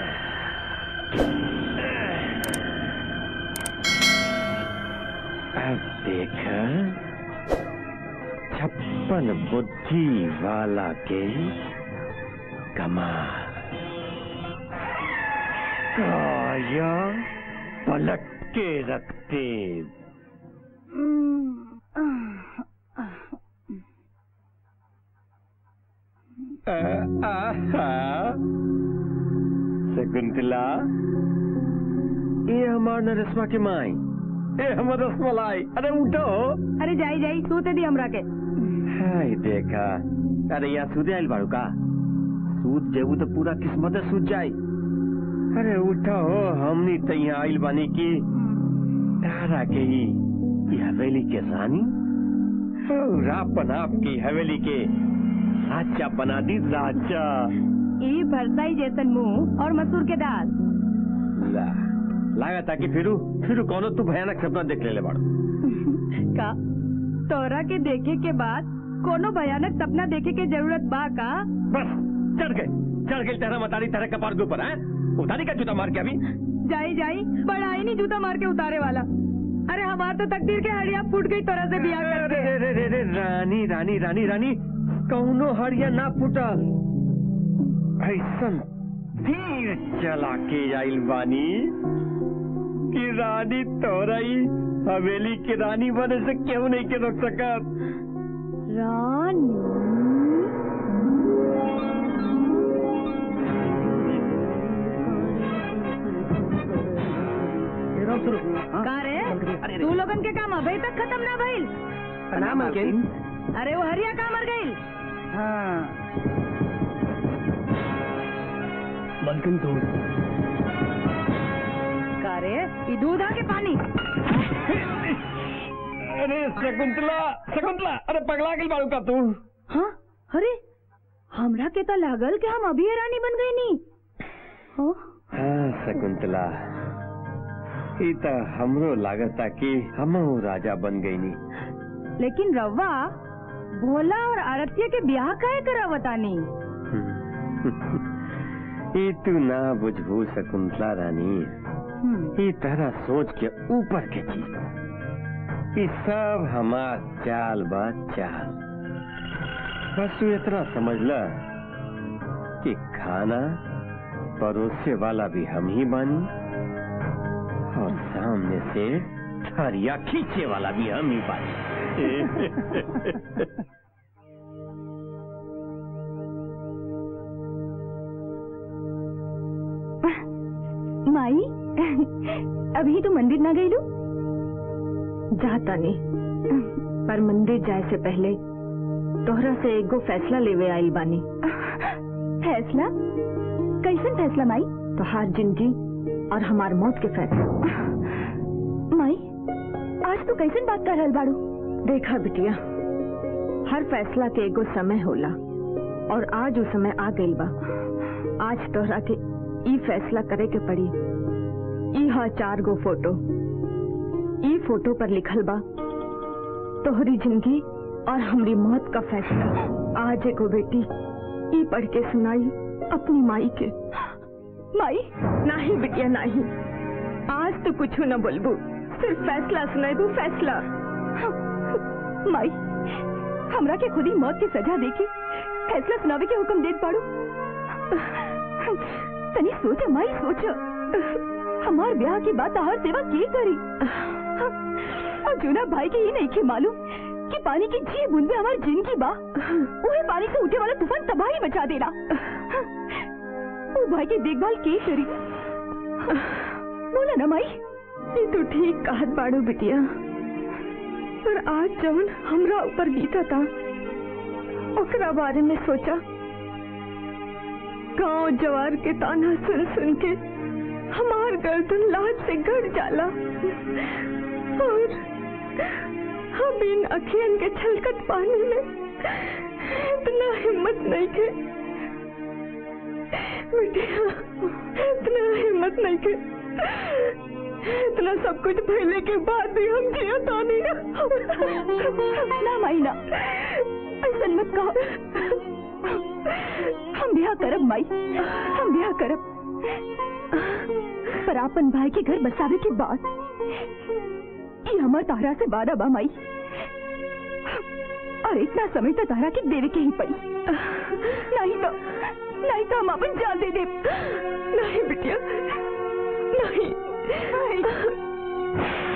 अब देख छप्पन बुद्धि वाला के कमाल काया पलट के रखते शकुंतला ये हमार नरसमा के माई ये हमर रसमलाई अरे उठो अरे जाई जाई सूते दी हमरा के हाय देखा अरे यहाँ सूते आइल बाड़ू का सूत जेबू तो पूरा किस्मत सूत जाई अरे उठो हमनी तो यहाँ आइल बानी की तारा के ही ये हवेली के रानी और अपन आपकी हवेली के राजा बना दी राजा ई भरसाई जैसन मुंह और मसूर के दाल ला लागा ताकि फिरू फिरू कौनो तू भयानक सपना देख ले ले बाड़ू का तोरा के देखे के बाद कोनो भयानक सपना देखे के जरूरत बा का बस चढ़ गए चढ़ गए तेरा मतारी तेरे कपार के ऊपर है उतारी का जूता मार के अभी जाई जाई बड़ा ही नहीं जूता मार के उतारे वाला अरे हमार तो तकदीर के हड़िया फूट गई तोरा से बियाह अरे करके रे रे रे रे रानी रानी रानी रानी कौनो हड़िया ना फूटल ऐसन तीर चला के आइल बानी कि रानी तोरई हवेली की रानी बने से क्यों नहीं के रोक सकत रानी का रे तू लोगन के काम अभी तक खत्म ना भइल प्रणाम मालकिन अरे वो हरिया का मर गई मलकिन तो का रे ई दूध के पानी अरे शकुंतला शकुंतला अरे पगला गई बाड़ू का तू हाँ अरे हमरा के तो लागल कि हम अभी रानी बन गई नी हाँ हाँ शकुंतला ई तो हमरो लागता कि हम राजा बन गई नी लेकिन रवा भोला और आरत्य के ब्याह काहे करावतानी ई तू ना बुझबू शकुंतला रानी ई तरह सोच के ऊपर के चीज बा ई सब हमार चाल बा चाल बस तू इतना समझ ल कि खाना परोसे वाला भी हम ही बानी और सामने से थरिया खींचे वाला भी हम ही बानी माई अभी तो मंदिर ना गई लू जाता नहीं पर मंदिर जाए से पहले तोहरा से एगो फैसला लेवे आई बानी फैसला कैसन फैसला माई तोहार जिंदगी और हमार मौत के फैसला माई आज तू कैसन बात कर रहल बाड़ू देखा बिटिया हर फैसला के एगो समय होला और आज वो समय आ गइल बा आज तोहरा के ई फैसला करे के पड़ी ई हा चार गो फोटो ई फोटो पर लिखल बा तोहरी जिंदगी और हमरी मौत का फैसला आज एगो बेटी ई पढ़ के सुनाई अपनी माई के माई नहीं बिटिया नहीं आज तो कुछ न बोलबू सिर्फ फैसला सुनाबू फैसला माई हमरा के खुद ही मौत की सजा देखी फैसला सुनावे के हुक्म देत पाड़ू तनी सोच माई सोच हमार ब्याह की बात हर सेवा की करी और जूना भाई के ये नहीं के मालूम कि पानी की जी बूंद में हमार जिंदगी बा उहे पानी से उठे वाला तूफान तबाही मचा देला वो भाई की देखभाल के करी बोला ना माई ये तो ठीक कहत बाड़ू बिटिया पर आज जवन हमरा ऊपर बीता था ओकरा बारे में सोचा गांव जवार के ताना सुन सुन के हमार गर्दन लाज से गड़ जाला और हम इन अखियन के छलकत पानी में इतना हिम्मत नहीं के बिटिया इतना हिम्मत नहीं के इतना सब कुछ भइले के बाद भी हम जिया तानी ना माई ना ऐसा मत कहो हम ब्याह करब माई हम ब्याह करब पर आपन भाई के घर बसावे के बाद ये हमार तारा से वादा बा माई और इतना समय तो तारा के देवे के ही पड़ी नहीं तो नहीं तो हम अपन जान दे दे नहीं बिटिया नहीं, नहीं।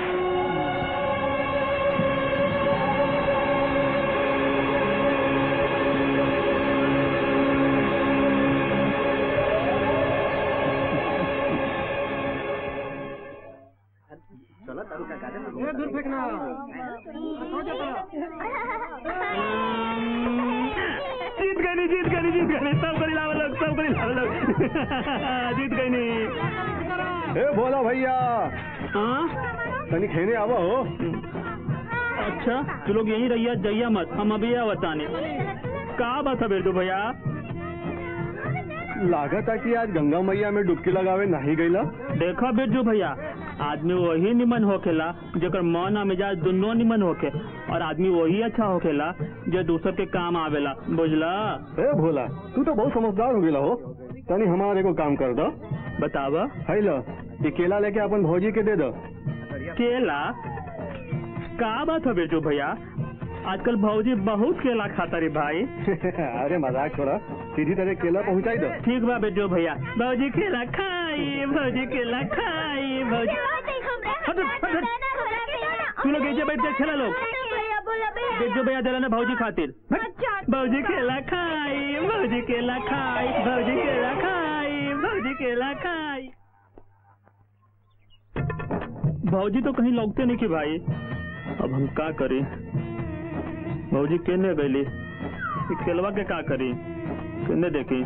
ये दूर फेंकना हो जाता जीत गई नहीं जीत गई नहीं जीत गई नहीं सब करी लावे लोग सब करी लावे लोग जीत गई नहीं ए बोला भैया हाँ तनी खेने आवा हो अच्छा तू लोग यहीं रहिए जइया मत हम अभी यह बताने का बात है बेटू भैया लागत है कि आज गंगा मैया में डुबकी लगावे नहीं गईला देखा बिरजू भैया आदमी वही निमन होखेला जेकर मन आ मिजाज दोनों निमन होखे और आदमी वही अच्छा होखेला जो दूसर के काम आवेला बुझला ए भोला तू तो बहुत समझदार हो गेला हो तनी हमारे को काम कर दो बतावा है लो ये केला लेके अपन भौजी के दे दो केला का बात है बिरजू भैया आजकल भौजी बहुत केला खाता रे भाई अरे मजाक छोड़ा सीधी तरह केला पहुंचाई दो ठीक बा बिरजू भैया भौजी केला खाई भौजी केला खाई भौजी हट, हट, हट। तू लोग ऐसे बैठ के खेला लोग बिरजू भैया दिला ना भौजी खातिर भौजी केला खाई भौजी केला खाई भौजी केला खाई भौजी केला खाई भौजी तो कहीं लौटते नहीं कि भाई अब हम का करी भौजी केने गईली ई केलवा के का करी केने देखी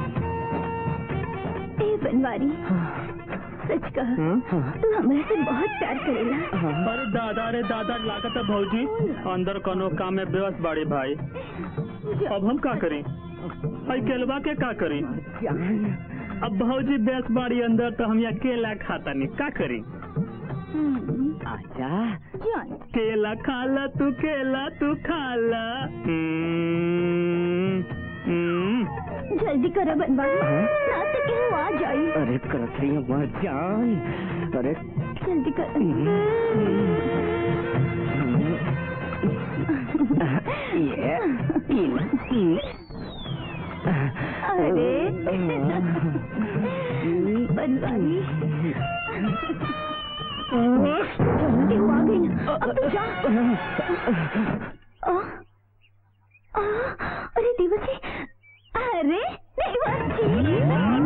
ए बनवारी सच कह तू हमरा से बहुत प्यार करेला अरे दादा रे दादा लागत है भौजी अंदर कोनो काम में व्यस्त बाड़ी भाई अब हम का करी भाई केलवा के का करी अब भौजी व्यस्त बाड़ी अंदर तो हम यहाँ केला खाता नहीं का करी आजा जान केला खाला तू केला तू खाला हम्म, हम्म। जल्दी करो बनवारी ना तो केहू आ जाई अरे करत रही हमार जान अरे जल्दी कर ये अरे बनवारी केहू आ गई ना अब तू जा आ, आ, अरे देवर जी अरे देवर जी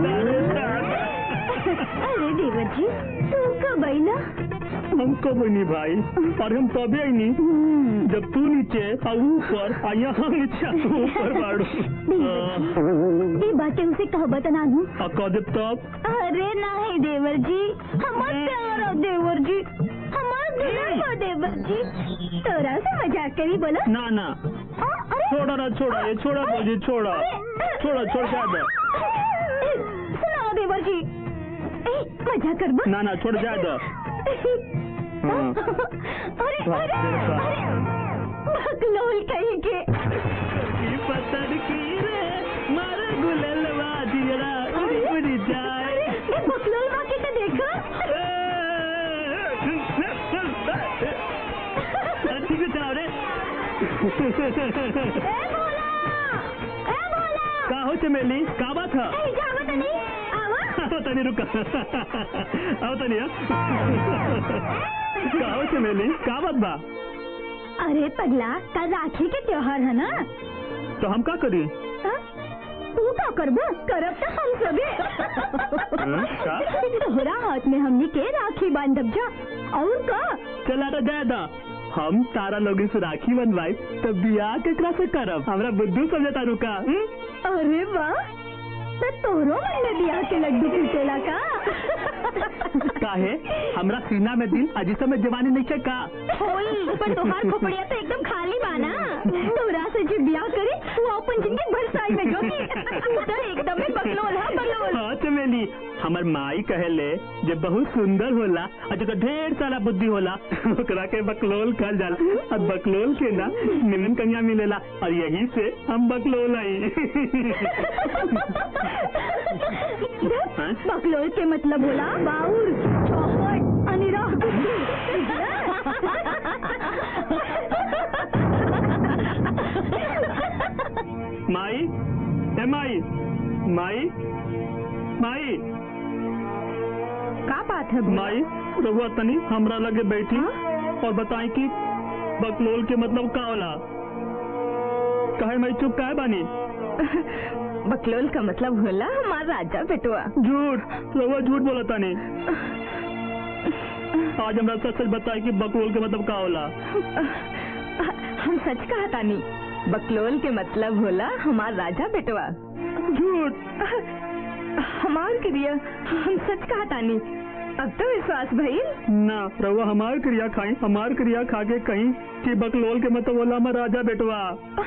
अरे देवर जी तू कब आई ना हम कब नहीं भाई और हम तबे आई नहीं जब तू नीचे और ऊपर और यहाँ नीचे और ऊपर बाड़ू ये बातें उसे कह बता नू और कह दे तब अरे नहीं देवर जी हमार प्यार हो देवर जी हमार दुल्हन हो देवर जी तोरा से मजाक करी बोला ना ना आ, अरे छोड़ा ना छोड़ा ये छोड़ा भौजी छोड़ा छोड़ा छोड़ जा दे सुनाओ देवर जी ए, मजाक कर बा ना ना छोड़ जा दो हाँ। अरे अरे अरे बकलोल कहीं के की पत्थर की रे मारे गुललवा दियरा उड़ी उड़ी जाए अरे ये बकलोल बाकी तो देखो ठीक है चलाओ रे ए भोला ए भोला का हो चमेली का बात है ए जावा तो नहीं आवा आओ तनी रुका आओ तनी का हो चमेली का बात बा अरे पगला कल राखी के त्योहार है ना तो हम का करी हाँ? तू का करबो करब तो हम सबे हाँ, का? तोहरा हाथ में हमनी के राखी बांधब जा और का चला तो जाए दा हम तारा लोगन से राखी बनवाई तो बियाह केकरा से करब हमरा बुद्धू समझता रुका हम्म? अरे वाह तो तोरो मन में बियाह के लड्डू फूटेला का काहे हमरा सीना में दिल अजी समय जवानी नहीं है का होई पर तोहार खोपड़िया तो एकदम खाली बाना तोरा से जो बियाह करे वो अपन जिंदगी भर साई में जोगी तू तो एकदम ही बकलोल है बकलोल हाँ चमेली हमर माई कहेले जे बहुत सुंदर होला और जकर ढेर सारा बुद्धि होला ओकरा के बकलोल कहल जाला और बकलोल के ना निमन कन्या मिलेला और यही से हम बकलोल आई हाँ? हैं बकलोल के मतलब होला बाउर चौपट अनिराह माई ए माई माई माई का बात है माई रहुआ तनी हमरा लगे बैठी और बताई कि बकलोल के मतलब का होला कहे मैं चुप काहे बानी बकलोल का मतलब होला हमारा राजा बेटुआ झूठ रहुआ झूठ बोला तानी आज हमरा सच सच बताई कि बकलोल के मतलब का होला हम सच कहा तानी बकलोल के मतलब होला हमार राजा बेटवा झूठ हमार क्रिया हम सच कहा तानी अब तो विश्वास भइल ना रहुआ हमार क्रिया खाई हमार क्रिया खा के कहीं कि बकलोल के मतलब होला हमार राजा बेटवा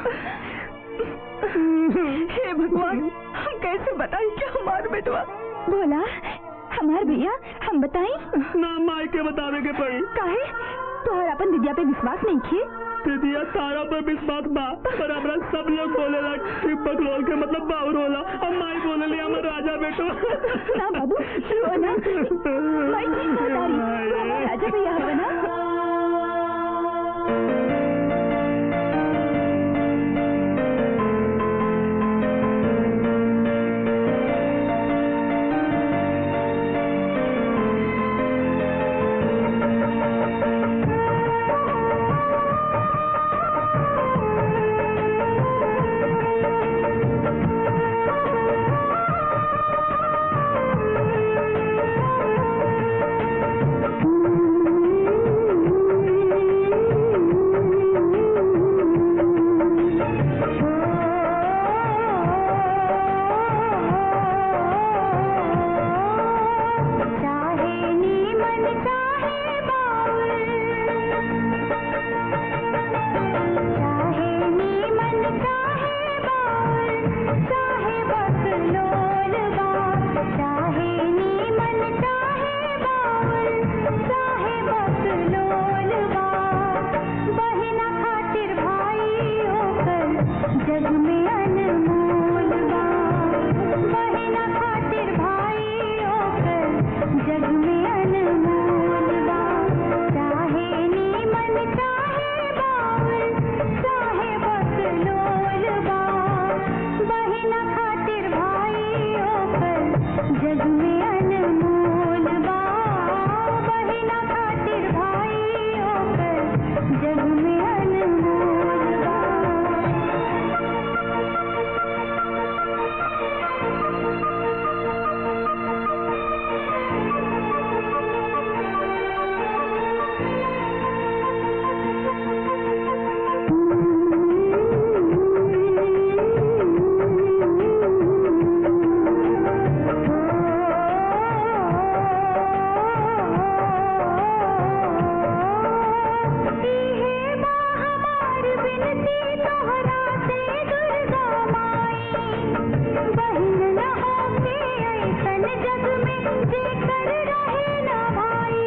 हे भगवान हम कैसे बताएं कि हमार बेटवा बोला हमार भैया हम बताएं ना माई के बतावे के पड़ी काहे तोहर अपन दिदिया पे विश्वास नहीं किए दीदिया तारा पर विश्वास बा पर हमरा सब लोग बोलेला कि बकलोल के मतलब बाउर होला और माई बोलेली हमर राजा बेटो ना बाबू रो ना मैं ठीक बता रही तू हमार राजा भैया हवे ना चाहे नीमन चाहे बाउल चाहे नीमन चाहे बाउल चाहे बकलोल बा चाहे नीमन चाहे बाउल चाहे बकलोल बा बहिना खातिर भाई होकर जग में अनमोल बा बहिना खातिर भाई होकर जग में अनमोल बा चाहे नीमन चाहे बाउल चाहे बकलोल बा बहिना खातिर भाई होकर जग में अनमोल बा बहिना खातिर भाई होकर जग में अनमोल बा हे बा हमार बिनती तोहरा से दुर्गा माई बहिन न होके ऐसन जग में जेकर रहे न भाई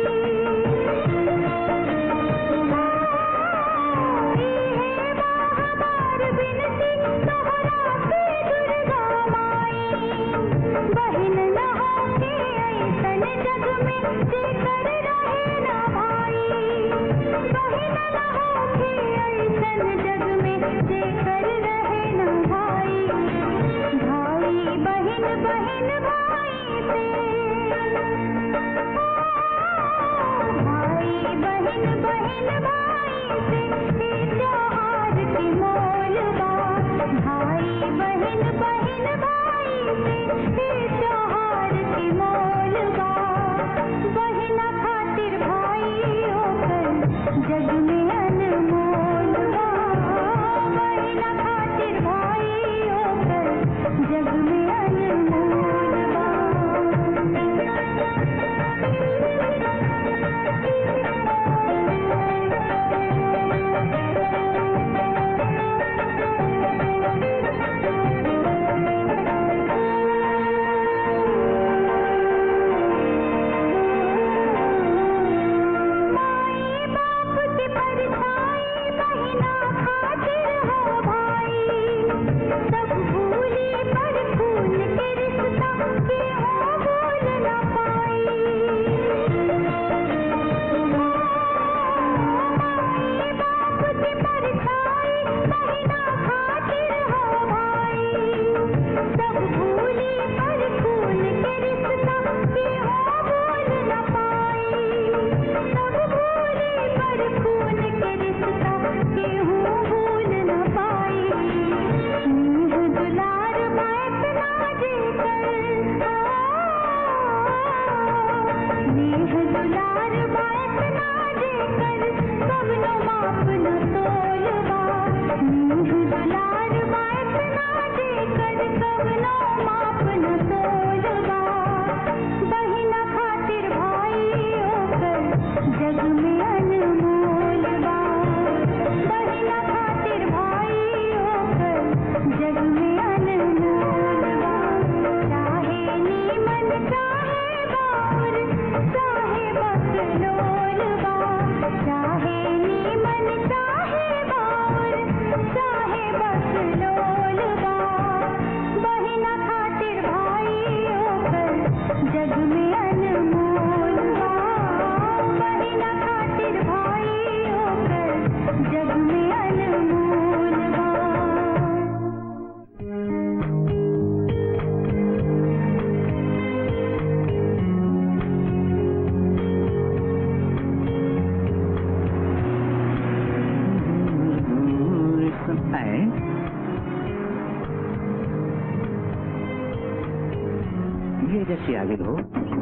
हे बा हमार बिनती तोहरा से दुर्गा माई बहिन न होके ऐसन जग में जेकर रहे न भाई बहिन न होके ऐसन जग में जेकर रहे न भाई भाई बहिन बहिन भाई से भाई बहिन बहिन भाई से हे त्योहार की मोल बा भाई बहिन बहिन भाई से हे त्योहार की मोल बा बहिना खातिर भाई होकर जग में अनमोल बा बहिना ये जैसी आगे हो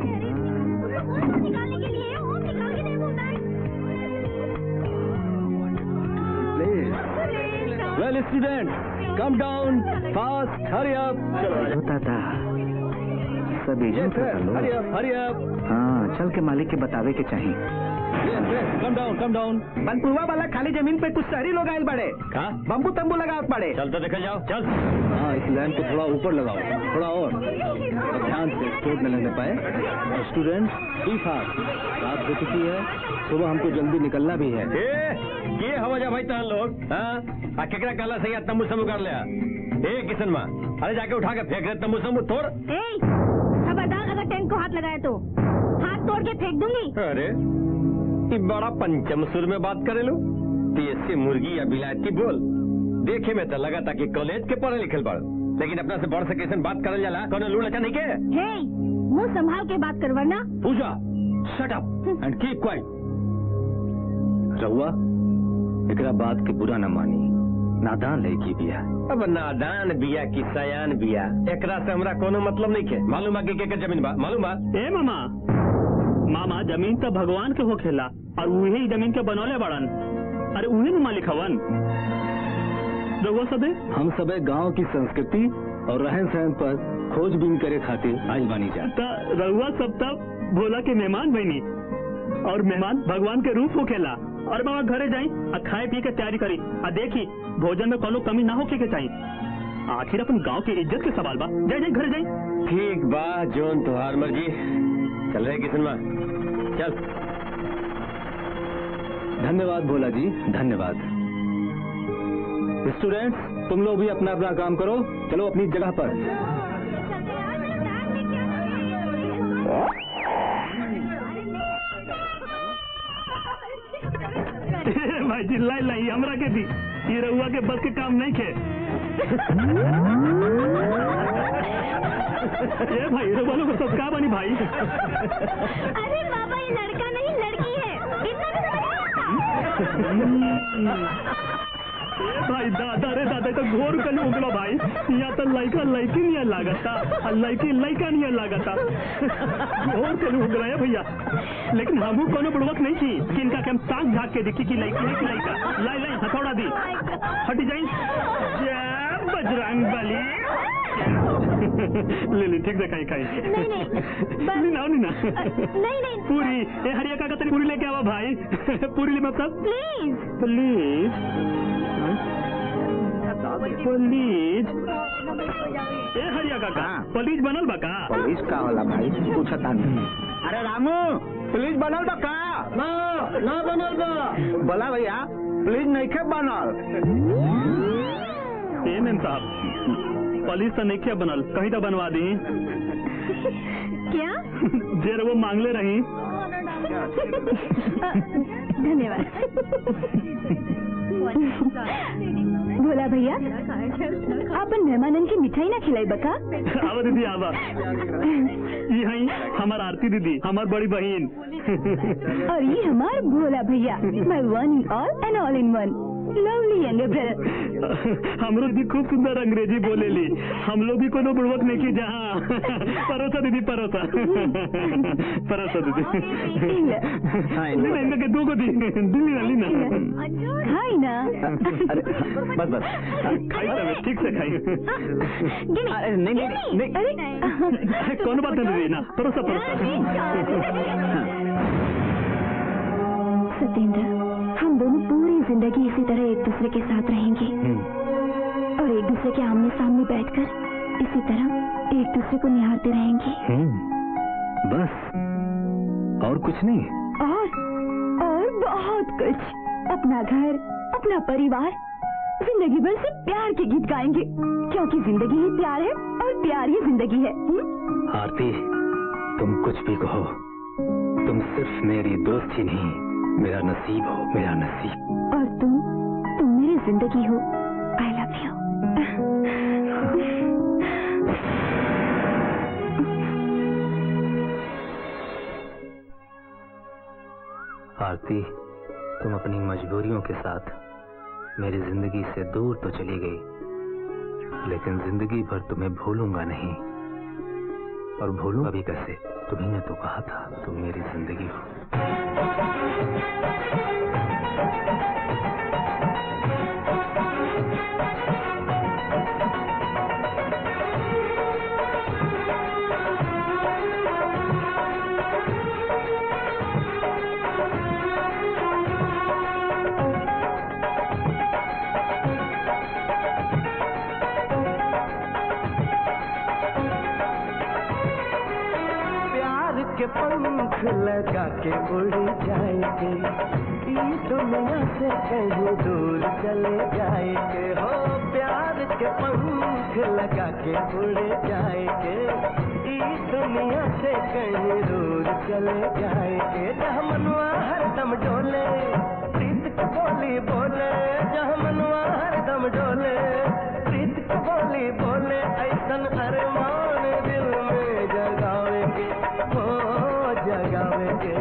well student come down fast hurry up होता था सब agent hurry up hurry up हाँ चल के मालिक के बतावे के चाहिए कम डाउन कम डाउन बनपुरवा वाला खाली जमीन पे कुछ शहरी लोग आयल बड़े कहा बम्बू तंबू लगावत पड़े चल तो देखा जाओ चल हाँ इस लाइन को थोड़ा ऊपर लगाओ थोड़ा और और ध्यान से चोट न लगने पाए स्टूडेंट बी फास्ट रात हो चुकी है सुबह हमको जल्दी निकलना भी है ए ये हवा जा भाई तहन लोग हाँ आ केकरा काला सही तम्बू समू कर लिया ए किशन माँ अरे जाके उठा के फेंक रहे तम्बू समू तोड़ खबरदार अगर टैंक को हाथ लगाया तो हाथ तोड़ के फेंक दूंगी अरे ये बड़ा पंचम सुर में बात करे लो देसी मुर्गी या बिलायती बोल देखे में तो लगा था कि कॉलेज के पढ़े लिखल बड़ लेकिन अपना से बड़ से कैसे बात करल जाला कौन लूड़ अच्छा नहीं के हे मुंह संभाल के बात कर वरना Puja shut up and keep quiet रहुआ एकरा बात के बुरा न मानी नादान लड़की बिया अब नादान बिया की सयान बिया एकरा से हमरा कोनो मतलब नहीं के मालूम है कि केकर जमीन बा मालूम बा ए मामा मामा जमीन तो भगवान के होखेला और उहे ही जमीन के बनौले बड़न अरे उहे न मालिक हवन रघुआ सबे हम सबे गांव की संस्कृति और रहन सहन पर खोजबीन करे खातिर आज बानी जा त रघुआ सब तब भोला के मेहमान बनी और मेहमान भगवान के रूप होखेला और मामा घरे जाई आ खाए पिए के तैयारी करी आ देखी भोजन में कोनो कमी ना होके के चाहिए आखिर अपन गांव की इज्जत के सवाल बा जाए जाए घरे जाई ठीक बा जोन तुहार मर्जी चल रहे किशन माँ चल धन्यवाद भोला जी धन्यवाद स्टूडेंट्स तुम लोग भी अपना अपना काम करो चलो अपनी जगह पर भाई चिल्लाई लाई हमरा के दी ये रहुआ के बस के काम नहीं खे ए भाई रहुआ लोग सब का बनी भाई अरे बाबा ये लड़का नहीं लड़की है इतना भी समझ नहीं आता? ए भाई दादा रे दादा ये तो घोर कल उगलो भाई यहाँ तो लड़का लड़की नहीं लागता और लड़की लड़का नहीं लागता घोर कल उग रहा है भैया लेकिन हमू कोनो बुड़वक नहीं थी कि इनका के हम ताक झाक के देखी कि लड़की है कि लड़का लाई लाई हथौड़ा दी हटी जाई जय बजरंग बली ले ले ठीक से खाई खाई नहीं, नहीं, बस- नहीं ना नहीं ना नहीं नहीं पूरी ए हरिया काका तेरी पूरी लेके आवा भाई पूरी ले मतलब प्लीज प्लीज प्लीज ए हरिया काका हाँ। प्लीज बनल बा का पुलिस का होला भाई पूछता नहीं अरे रामू पुलिस बनल बा का ना ना बनल बा बोला भैया पुलिस नहीं खे बनल ए मेम साहब पुलिस तो नहीं क्या बनल कहीं तो बनवा दी क्या जे वो मांगले रही धन्यवाद भोला भैया अपन मेहमानन की मिठाई ना खिलाई बका आवा दीदी आवा यही हमार आरती दीदी हमार बड़ी बहन और ये हमार भोला भैया my one in all and all in one lovely younger brother हमरो दीदी खूब सुंदर अंग्रेजी बोलेली हम लोग भी कोनो बुड़वक नहीं की जहाँ परोसा दीदी परोसा परोसा दीदी लीना इनका के दो को दी दिल्ली ना लीना हाय ना अरे बस बस खाई तब ठीक से खाई गिनी अरे, नहीं, नहीं, नहीं। अरे कौन बात है दीदी ना परोसा परोसा सत्येंद्र हम दोनों पूरी जिंदगी इसी तरह एक दूसरे के साथ रहेंगे और एक दूसरे के आमने सामने बैठकर इसी तरह एक दूसरे को निहारते रहेंगे हम्म, बस और कुछ नहीं और और बहुत कुछ अपना घर अपना परिवार जिंदगी भर से प्यार के गीत गाएंगे क्योंकि जिंदगी ही प्यार है और प्यार ही जिंदगी है हुँ? आरती तुम कुछ भी कहो तुम सिर्फ मेरी दोस्त ही नहीं मेरा नसीब हो मेरा नसीब और तुम तुम मेरी जिंदगी हो आई लव यू आरती तुम अपनी मजबूरियों के साथ मेरी जिंदगी से दूर तो चली गई लेकिन जिंदगी भर तुम्हें भूलूंगा नहीं और भूलूं अभी कैसे तुम्ही ने तो कहा था तुम मेरी जिंदगी हो प्यार के पंख लगा के उड़ जाएंगे ई दुनिया से कहीं दूर चले जाएंगे हो प्यार के पंख लगा के उड़ जाएंगे ई दुनिया से कहीं दूर चले जाएंगे जहाँ मनवा हरदम डोले प्रीत की बोली बोले जहाँ मनवा हरदम डोले प्रीत की बोली बोले ऐसन अरमान दिल में जगावेंगे हो जगावेंगे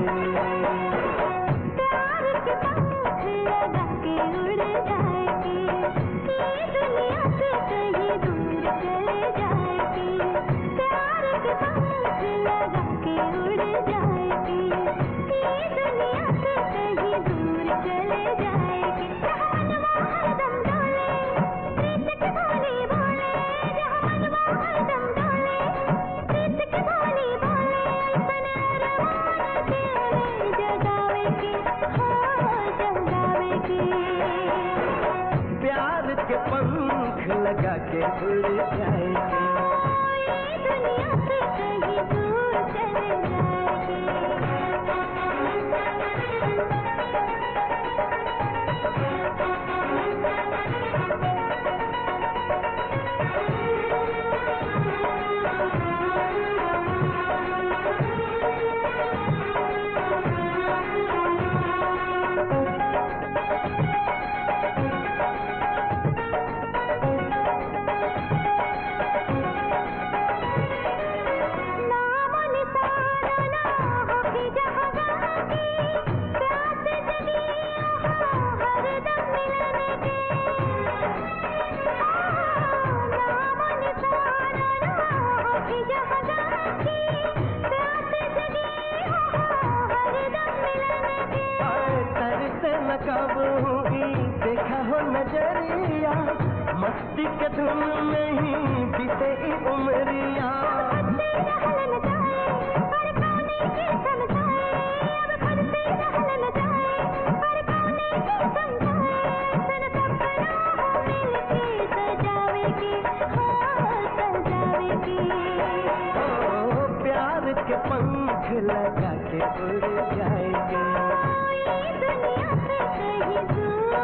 प्यार के पंख लगा के उड़ जाएगी ये दुनिया से कहीं दूर चले जाएगी प्यार के पंख लगा के उड़ जाएगी ये दुनिया से कहीं दूर चले जाएगी जहाँ मनवा हरदम डोले प्रीत की बोली बोले जहाँ मनवा हरदम डोले प्रीत की बोली बोले ऐसन अरमान दिल में जगावेगी हो जगावेगी प्यार के पंख लगा के उड़ जाएंगे ये दुनिया से कहीं दूर चले नाम निशाना ना हो कि जहाँ जाके प्यास जगी हो हरदम मिलने के नाम निशाना ना हो कि जहाँ जाके प्यास जगी हो हरदम मिलने के आए तरसे न कब हुई देखा हो नजरिया मस्ती के धुन में ही बीते ई उमरिया खुद से रहलन जाए पर कौने की समझाए अब खुद से रहलन जाए पर कौने की समझाए सन सपना हो मिलके सजावेगी हो सजावेगी ओ प्यार के पंख लगा के उड़ जाएंगे ये दुनिया से कहीं दूर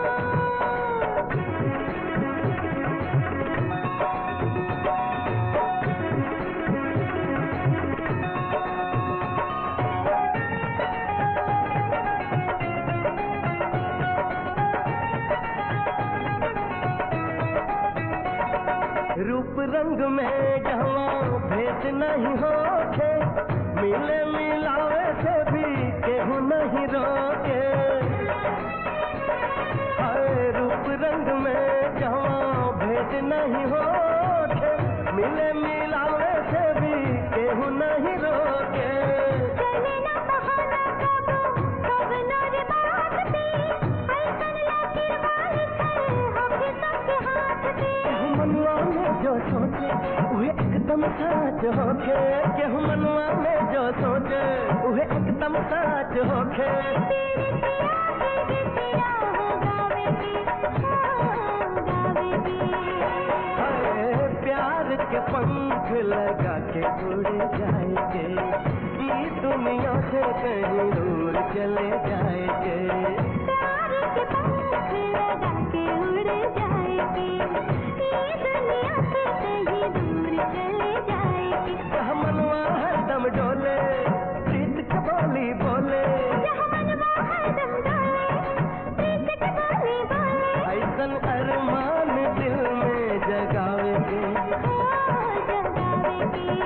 रूप रंग में जहाँ भेद नहीं होके मिले मिलावे से भी केहू नहीं रोके हाय रूप रंग में जहाँ भेद नहीं होके मिले मिलावे से भी केहू नहीं रोके चले ना बहाना कब कब नोर बात पे ऐसन लाकिर वाली छल होके सबके हाथ पे केहू मनुआ में जो सोचे वह एकदम सच होके केहू मनुआ में जो सोचे वह एकदम सच होके तेरे पिया के गीतिया हो गावेगी हो गावेगी हाय प्यार के पंख लगा के उड़ जाएंगे ई दुनिया से कहीं दूर चले जाएंगे प्यार के पंख लगा के उड़ जाएगी ये दुनिया से कहीं दूर चले जाएगी कह मनवा हरदम डोले प्रीत की बोली बोले जहाँ मनवा हरदम डोले प्रीत की बोली बोले ऐसन अरमान दिल में जगावेंगे हो जगावेगी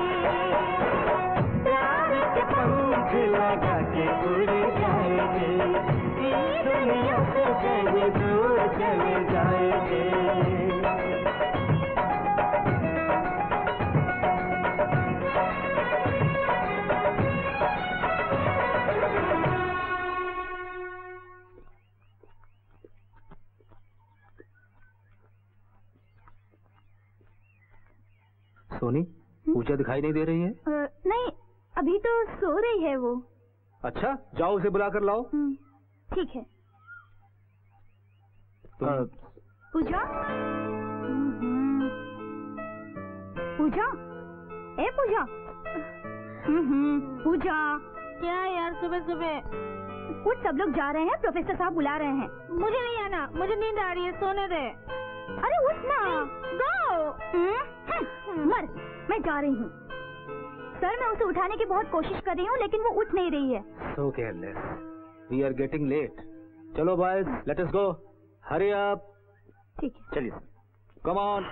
प्यार के पंख लगा के उड़ जाएंगे ई दुनिया से कहीं सोनी पूजा दिखाई नहीं दे रही है अ, नहीं अभी तो सो रही है वो अच्छा जाओ उसे बुला कर लाओ हम्म, ठीक है तुम पूजा हम्म, पूजा ए पूजा हम्म, पूजा क्या यार सुबह सुबह कुछ सब लोग जा रहे हैं प्रोफेसर साहब बुला रहे हैं मुझे नहीं आना मुझे नींद आ रही है सोने दे अरे उठ ना गो मर मैं जा रही हूँ सर मैं उसे उठाने की बहुत कोशिश कर रही हूँ लेकिन वो उठ नहीं रही है so careless we are getting late चलो boys let us go hurry up ठीक है चलिए कम ऑन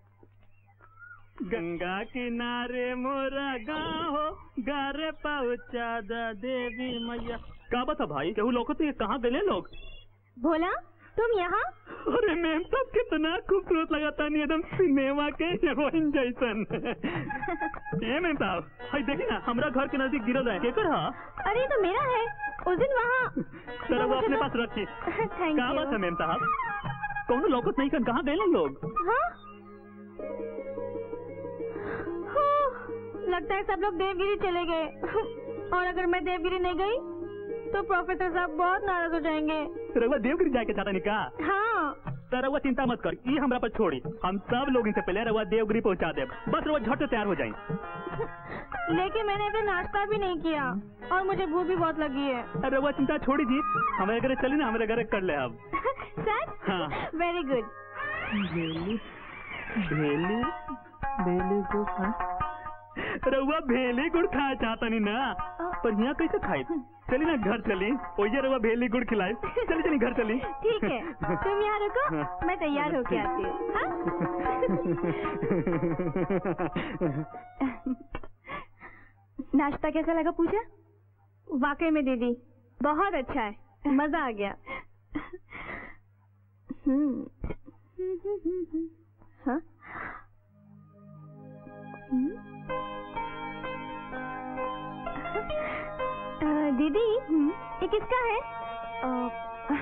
गंगा किनारे मोरा गाँव हो गारे पहुँचा दा देवी मैया का बता भाई केहू लोग तो ये कहाँ गए लोग भोला तुम यहाँ अरे मैम सब कितना खूबसूरत लगाता नहीं एकदम सिनेमा के हीरोइन जैसन ए मैम साहब हाय देखी ना हमरा घर के नजदीक गिरल है केकर हा अरे ये तो मेरा है उस दिन वहाँ सर वो अपने पास रखी थैंक का बात है यू मैम साहब कौन लोकत नहीं कर कहाँ गए लोग हाँ हाँ, लगता है सब लोग देवगिरी चले गए और अगर मैं देवगिरी नहीं गई तो प्रोफेसर साहब बहुत नाराज हो जाएंगे रउआ देवगिरी जाके चाहता नहीं का हाँ तो रउआ चिंता मत कर ये हमरा पर छोड़ी हम सब लोग इनसे पहले रउआ देवगिरी पहुंचा दे बस रउआ झट से तैयार हो जाए लेकिन मैंने अभी नाश्ता भी नहीं किया और मुझे भूख भी बहुत लगी है रउआ चिंता छोड़ी जी हमारे घर चली ना हमारे घर कर ले अब सर हाँ। वेरी गुड भेली भेली भेली गुड़ खा रउआ भेली गुड़ खाए चाहता नहीं ना पर यहाँ कैसे खाए चली ना घर चली ओये रउआ भेली गुड़ खिलाए चली चली घर चली ठीक है तुम यहाँ रुको हाँ। मैं तैयार होके आती हूँ हाँ? नाश्ता कैसा लगा पूजा वाकई में दीदी बहुत अच्छा है मजा आ गया हम्म हाँ? हम्म? अ, दीदी ये किसका है अ,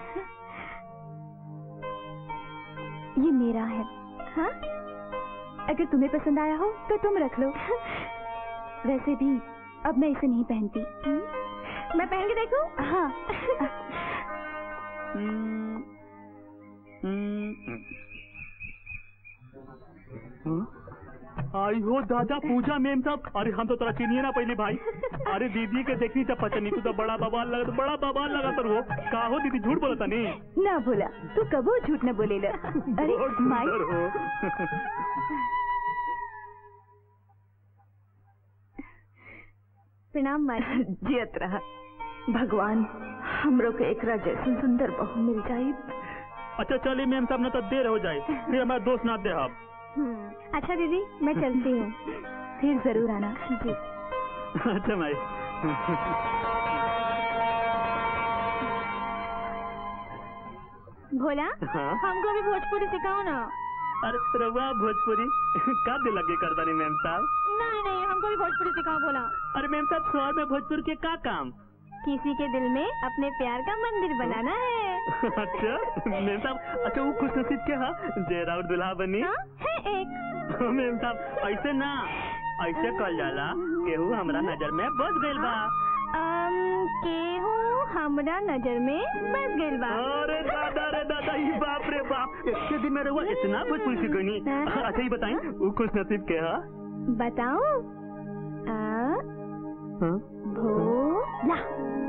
ये मेरा है हाँ अगर तुम्हें पसंद आया हो तो तुम रख लो वैसे भी अब मैं इसे नहीं पहनती मैं पहन के देखूं हाँ हम्म, हम्म, हम्म। आई हो दादा पूजा मेम साहब अरे हम तो तेरा चिनिए ना पहले भाई अरे दीदी के देखनी जब पता नहीं तू तो बड़ा बवाल लगा बड़ा बवाल लगा तर वो का हो दीदी झूठ बोलता नहीं ना बोला तू कबो झूठ न बोलेला अरे बहुत माई सुंदर हो प्रणाम माई जियत रहा भगवान हमरो के एकरा जैसन सुंदर बहू मिल जाई अच्छा चलिए मेम साहब ना तो देर हो जाए फिर हमारा दोस्त ना दे आप हम्म, अच्छा दीदी मैं चलती हूँ फिर जरूर आना जी अच्छा भाई भोला हाँ? हमको भी भोजपुरी सिखाओ ना अरे रवा भोजपुरी का दिल लगे करता नहीं मैम साहब नहीं नहीं हमको भी भोजपुरी सिखाओ भोला अरे मैम साहब शहर में भोजपुर के का काम किसी के दिल में अपने प्यार का मंदिर बनाना है अच्छा मैम साहब अच्छा वो खुश नसीब के हा जय राउत दुल्हा बनी हाँ है एक मैम साहब ऐसे ना ऐसे कल जाला केहू हमरा नजर में बस गइल बा अम, केहू हमरा नजर में बस गइल बा अरे दादा रे दादा ये बाप रे बाप इसके दिन में रहुआ इतना भोजपुरी सीख गई अच्छा ये बताएं वो खुश नसीब के हा बताओ आ हाँ? भोला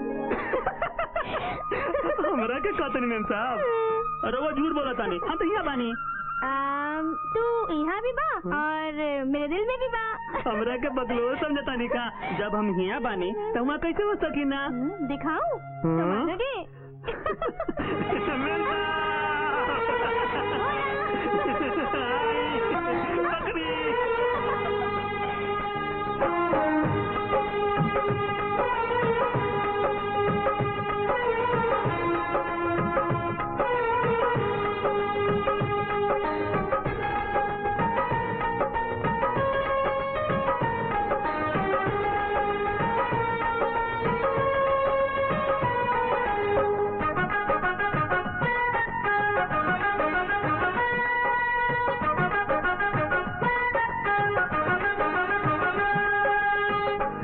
हमरा के कहते नहीं मैम साहब अरे वो झूठ बोला तानी हम तो यहाँ बानी अम, तू यहाँ भी बा और मेरे दिल में भी बा हमरा के बदलो समझता नहीं का जब हम यहाँ बानी तो वहाँ कैसे हो सकी ना हम्म, दिखाऊं तो हाँ? मानोगे मैम साहब! बकरी!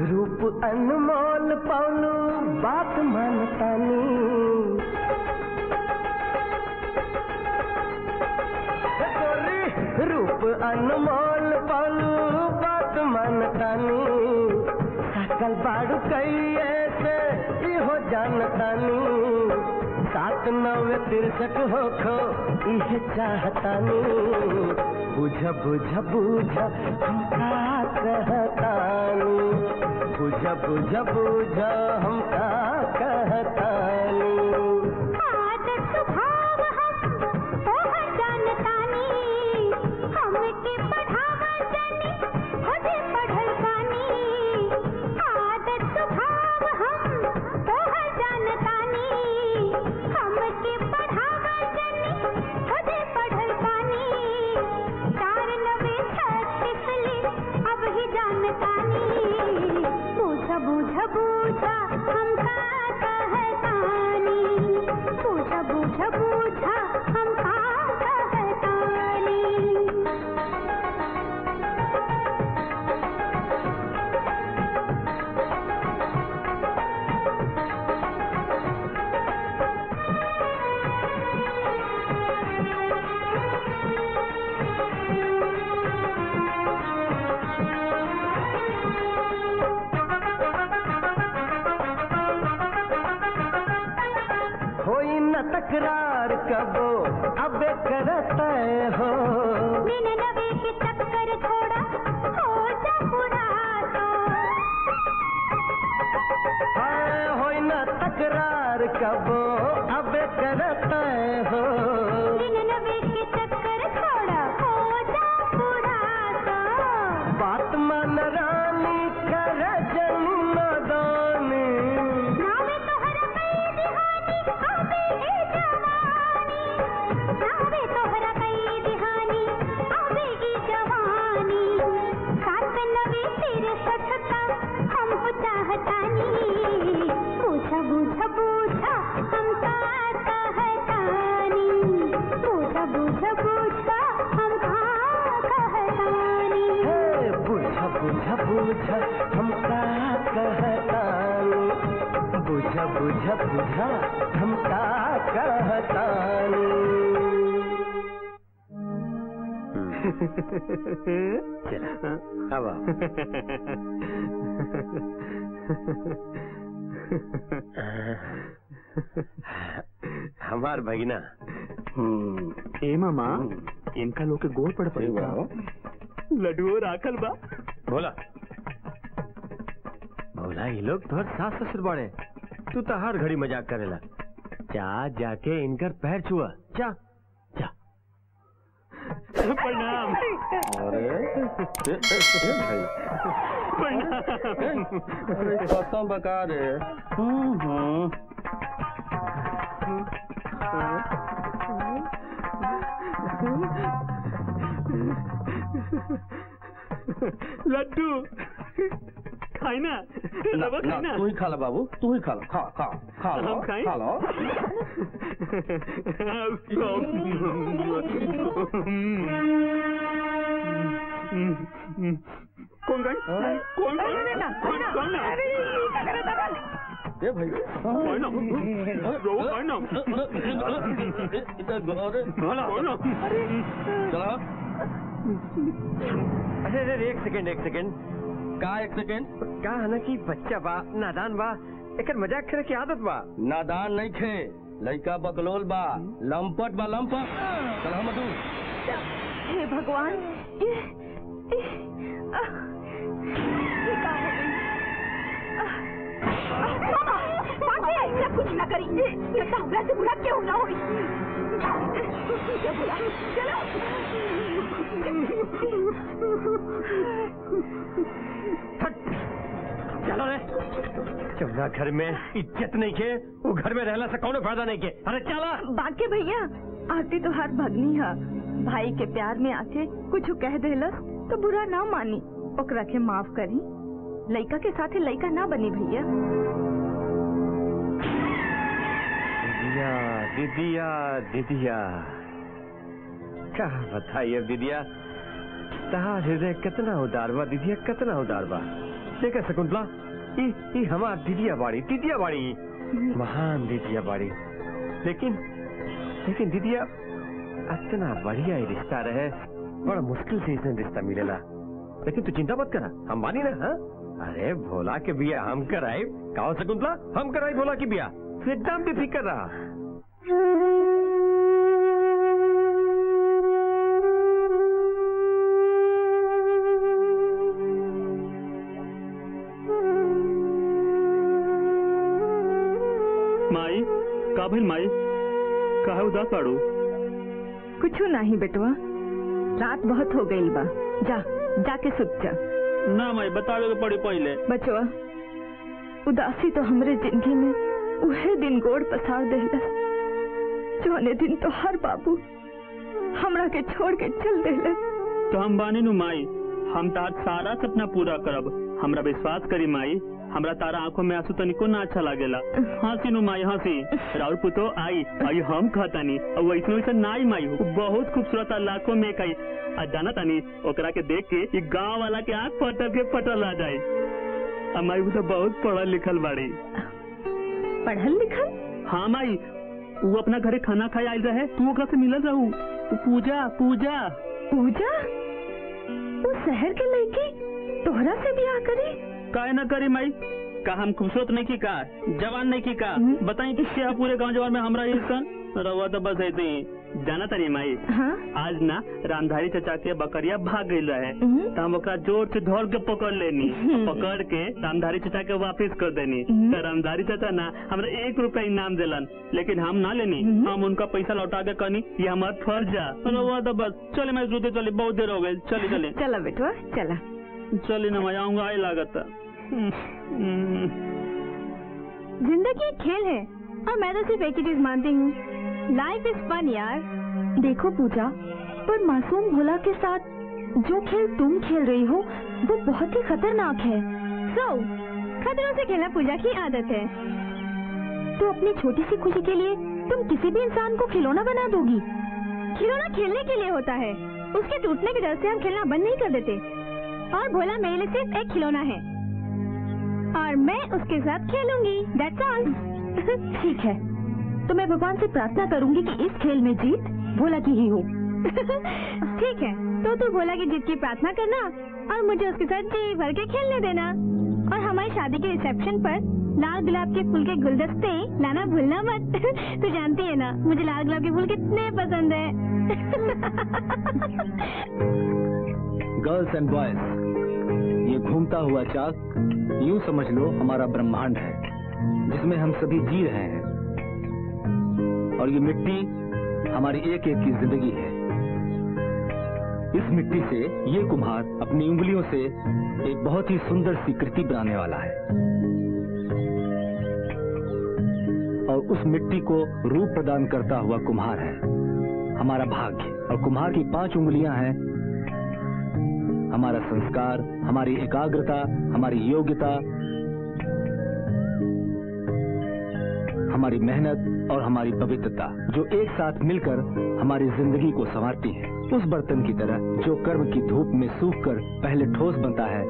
रूप अनमोल पौलू बात मानतानी गोरी, रूप अनमोल पौलू बात मानतानी सकल बाड़ू कई ऐसे इहो जानतानी सात नवे तिरसठ हो खो इहे चाहतानी बुझ बुझ बुझ हम का कहतानी बुझ बुझ बुझ हम का कहतानी आदत स्वभाव हम तोहर जानतानी हमके पढ़ावा जानी खुदे पढ़ल बानी आदत स्वभाव हम तोहर जानतानी हमके पढ़ावा जानी खुदे पढ़ल बानी चार नवे छत्तीस ले अब ही जानतानी बूझ बूझ बूझ हम का कहतानी बूझ बूझ बूझ हम का कहतानी होई न तकरार कबो अबे करता हो बिन नवे के चक्कर छोड़ा हो जा पूरा तो हाय होई न तकरार कबो अबे करता हो बिन नवे के चक्कर छोड़ा हो जा पूरा तो बात मन रानी कर जन्म दानी नावे तोहरा कई दिहानी आवे ए जवानी नावे तोहरा कई दिहानी आवे ई जवानी सात नवे तिरसठ का हम हो चाहतानी बूझा बूझा बूझा हम का कहतानी बूझा बूझा बूझा हम का कहतानी हे बुझ बुझ बुझ हम का कहतानी बुझ बुझ बुझ हम का कहतानी चला अब आओ। हमार भगिना ए मामा इनका लोग के गोर पड़ पड़ेगा लड्डू राखल बा बोला बोला ये लोग तोहर सास ससुर बड़े तू तो हर घड़ी मजाक करेला जा जाके इनकर पैर छुआ जा जा प्रणाम अरे कसम बका रे लड्डू खाई ना रवा खाई ना तू ही खा ला बाबू तू ही खा ला खा खा खा लो हम खाएं? खा लो कौन गई कौन गई कौन कौन ना ए भाई कौन ना रो कौन ना इधर अरे कौन ना चला अरे अरे अरे, एक सेकंड एक सेकंड का एक सेकेंड का है ना कि बच्चा बा नादान बा एकर मजाक करे की आदत बा नादान नहीं खे लड़का बकलोल बा लंपट बा लंपट चल हम तू हे भगवान ये ये आह, ये का हो गई आह, आह, मामा बाकी ऐसा कुछ ना करी लगता हमरा से बुरा क्यों ना होई ये बुरा चलो चलो रे जमुना घर में इज्जत नहीं के वो घर में रहला से कौनो फायदा नहीं के अरे चला बाकी भैया आरती तो हर भगनी है भाई के प्यार में आके कुछ कह देलस तो बुरा ना मानी ओकरा के माफ करी लइका के साथे लइका ना बनी भैया दीदिया दीदिया दीदिया क्या बताइए दीदिया तहार हृदय कितना उदार बा दीदिया कितना उदार बा देखा शकुंतला ई ई हमार दीदिया बाड़ी दीदिया बाड़ी महान दीदिया बाड़ी लेकिन लेकिन दीदिया इतना बढ़िया ही रिश्ता रहे बड़ा मुश्किल से इसने रिश्ता मिलेला लेकिन तू चिंता मत करा हम मानी ना हाँ अरे भोला के बिया हम कराए कहो शकुंतला हम कराए भोला की बिया तू एकदम बेफिक्र रहा माई का भइल माई काहे उदास बाड़ू कुछ नहीं बेटवा रात बहुत हो गई बा जा जाके सुत जा ना माई बतावे के पड़ी पहले बचवा उदासी तो हमरे जिंदगी में उहे दिन गोड़ पसार देला जोने दिन तो हर बाबू हमरा के छोड़ के चल देला तो हम बानी नु माई हम तार सारा सपना पूरा करब हमरा विश्वास करी माई हमरा तारा आंखों में आंसू तनिको ना अच्छा लागेला हंसी नु माई हंसी राउर पुतो आई आई हम कहतानी और वैसे वैसे नाई माई हो बहुत खूबसूरत आ लाखों में कई आ जाना तानी ओकरा के देख के ई गांव वाला के आंख फटल के फटल आ जाए हमारी भी तो बहुत पढ़ल लिखल बाड़ी पढ़ल लिखल हाँ माई वो अपना घरे खाना खाए आयल रहे तू ओकरा से मिलल रहू उ पूजा पूजा पूजा वो शहर के लड़की तोहरा से ब्याह करी काहे ना करी माई का हम खूबसूरत नहीं की का जवान नहीं की का हम्म। बताई कि क्या पूरे गांव जवान में हमरा ये सन रवा तो बस ऐसे ही जाना तारी माई हाँ आज ना रामधारी चचा के बकरिया भाग गई रहे हम्म। तो हम ओकरा जोर से धोल के पकड़ लेनी हम्म। पकड़ के रामधारी चचा के वापस कर देनी हम्म। तो रामधारी चचा ना हमरा एक रुपया इनाम दिलन लेकिन हम ना लेनी हम्म। हम उनका पैसा लौटा के कहनी ये हमारा फर्ज है रवा तो बस चले मैं सोते चले बहुत देर हो गई चले चले चला बेटवा चला चले ना मैं आऊंगा आई लागत हम्म। जिंदगी एक खेल है और मैं तो सिर्फ एक ही चीज मानती हूँ लाइफ इज फन यार देखो पूजा पर मासूम भोला के साथ जो खेल तुम खेल रही हो वो बहुत ही खतरनाक है सो खतरों से खेलना पूजा की आदत है तो अपनी छोटी सी खुशी के लिए तुम किसी भी इंसान को खिलौना बना दोगी खिलौना खेलने के लिए होता है उसके टूटने के डर से हम खेलना बंद नहीं कर देते और भोला मेरे लिए सिर्फ एक खिलौना है और मैं उसके साथ खेलूंगी दैट्स ऑल ठीक है तो मैं भगवान से प्रार्थना करूंगी कि इस खेल में जीत भोला की ही हो ठीक है तो तू भोला की जीत की प्रार्थना करना और मुझे उसके साथ जी भर के खेलने देना और हमारी शादी के रिसेप्शन पर लाल गुलाब के फूल के गुलदस्ते लाना भूलना मत तू जानती है ना मुझे लाल गुलाब के फूल कितने पसंद है गर्ल्स एंड बॉयज ये घूमता हुआ चाक यूं समझ लो हमारा ब्रह्मांड है जिसमें हम सभी जी रहे हैं और ये मिट्टी हमारी एक एक की जिंदगी है इस मिट्टी से ये कुम्हार अपनी उंगलियों से एक बहुत ही सुंदर सी कृति बनाने वाला है और उस मिट्टी को रूप प्रदान करता हुआ कुम्हार है हमारा भाग्य और कुम्हार की पांच उंगलियां हैं हमारा संस्कार हमारी एकाग्रता हमारी योग्यता हमारी मेहनत और हमारी पवित्रता जो एक साथ मिलकर हमारी जिंदगी को संवारती है उस बर्तन की तरह जो कर्म की धूप में सूखकर पहले ठोस बनता है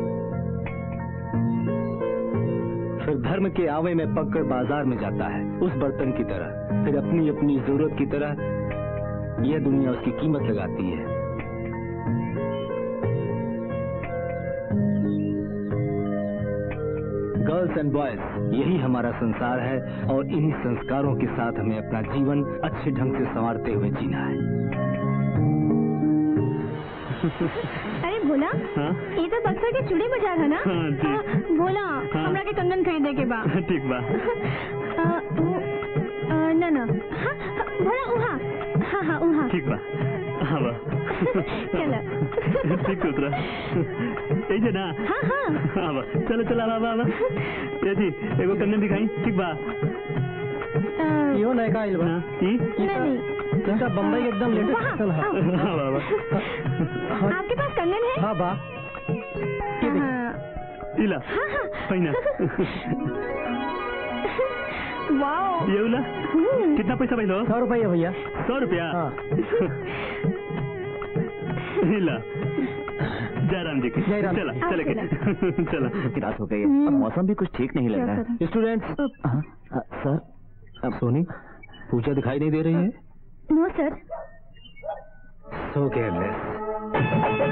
फिर धर्म के आवे में पककर बाजार में जाता है उस बर्तन की तरह फिर अपनी अपनी जरूरत की तरह यह दुनिया उसकी कीमत लगाती है गर्ल्स एंड बॉयज यही हमारा संसार है और इन्हीं संस्कारों के साथ हमें अपना जीवन अच्छे ढंग से संवारते हुए जीना है अरे भोला हाँ? ये तो बक्सर के चूड़ी बाजार है ना हाँ, जी। हाँ, भोला हाँ। हमरा के कंगन खरीदे के बा ठीक बा आ, उ- आ, ना ना हाँ, हाँ, भोला उहा हाँ हाँ उहा ठीक बा हाँ बा चलो ठीक उतरा यही है ना हाँ हाँ हाँ बा चलो चलो आवा आवा ये जी एगो कंगन दिखाई ठीक बा आ, इहो नयका आइल बा हाँ, ई? नहीं नहीं इनका बम्बई के एकदम लेटेस्ट वहाँ, फैशन है हाँ बा बा आपके पास कंगन है हाँ बा ये देख हाँ इला हाँ हाँ पहिना वाओ ये उला हम्म, कितना पैसा भइलो सौ रुपये भैया सौ रुपया हाँ हिला जयराम जी की जयराम। चला आप चले के चला रात हो गई है अब मौसम भी कुछ ठीक नहीं लग क्या रहा है करें? स्टूडेंट्स हाँ, हाँ, सर अब सोनी पूजा दिखाई नहीं दे रही है नो सर सो केयरलेस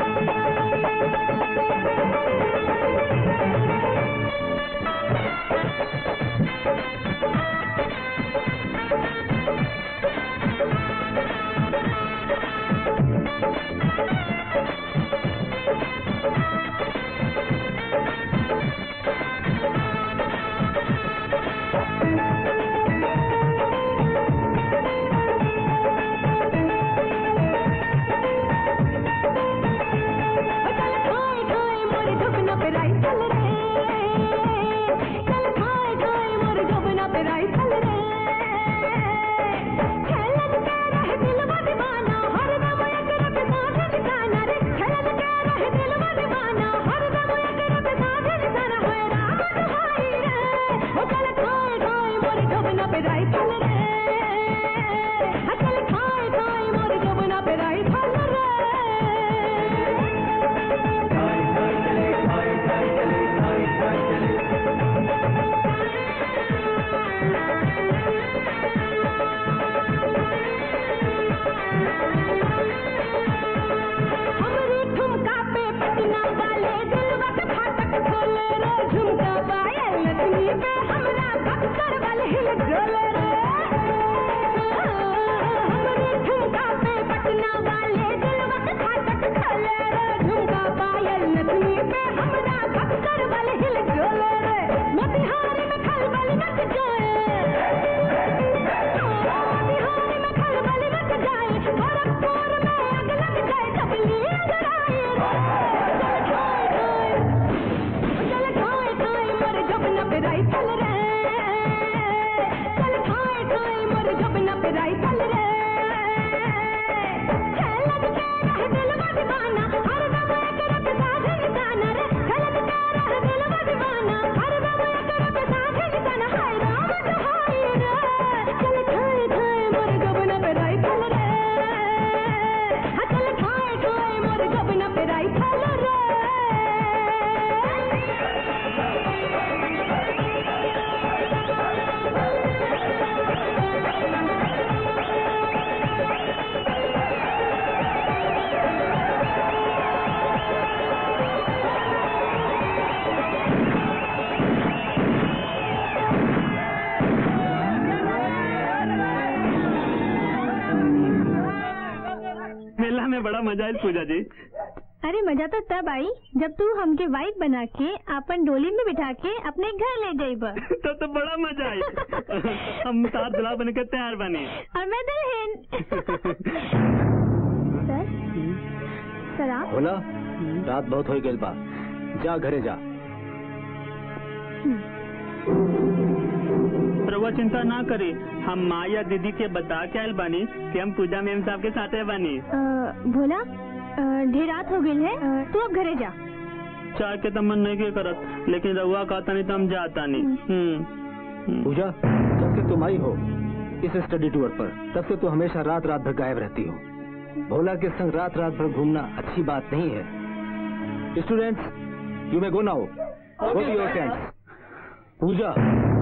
मेला में बड़ा मजा है पूजा जी अरे मजा तो तब आई जब तू हमके वाइफ बना के अपन डोली में बिठा के अपने घर ले जाइब तब तो बड़ा मजा आई हम साथ दुल्हा बनकर तैयार बने और मैं दुल्हन सर सर आप बोला रात बहुत हो गई बा जा घरे जा रउआ चिंता ना करी हम माँ या दीदी के बता के आयल बानी कि हम पूजा मेम साहब के साथ बानी अ, भोला अ, ढेर रात हो गई है अ, तू अब घरे जा चाय के तो मन नहीं के करत लेकिन रउआ कहता नहीं तो हम जाता नहीं हम्म, हम्म। पूजा जब से तुम आई हो इस स्टडी टूर पर तब से तो हमेशा रात रात भर गायब रहती हो भोला के संग रात रात भर घूमना अच्छी बात नहीं है students you may go now go to your tents Puja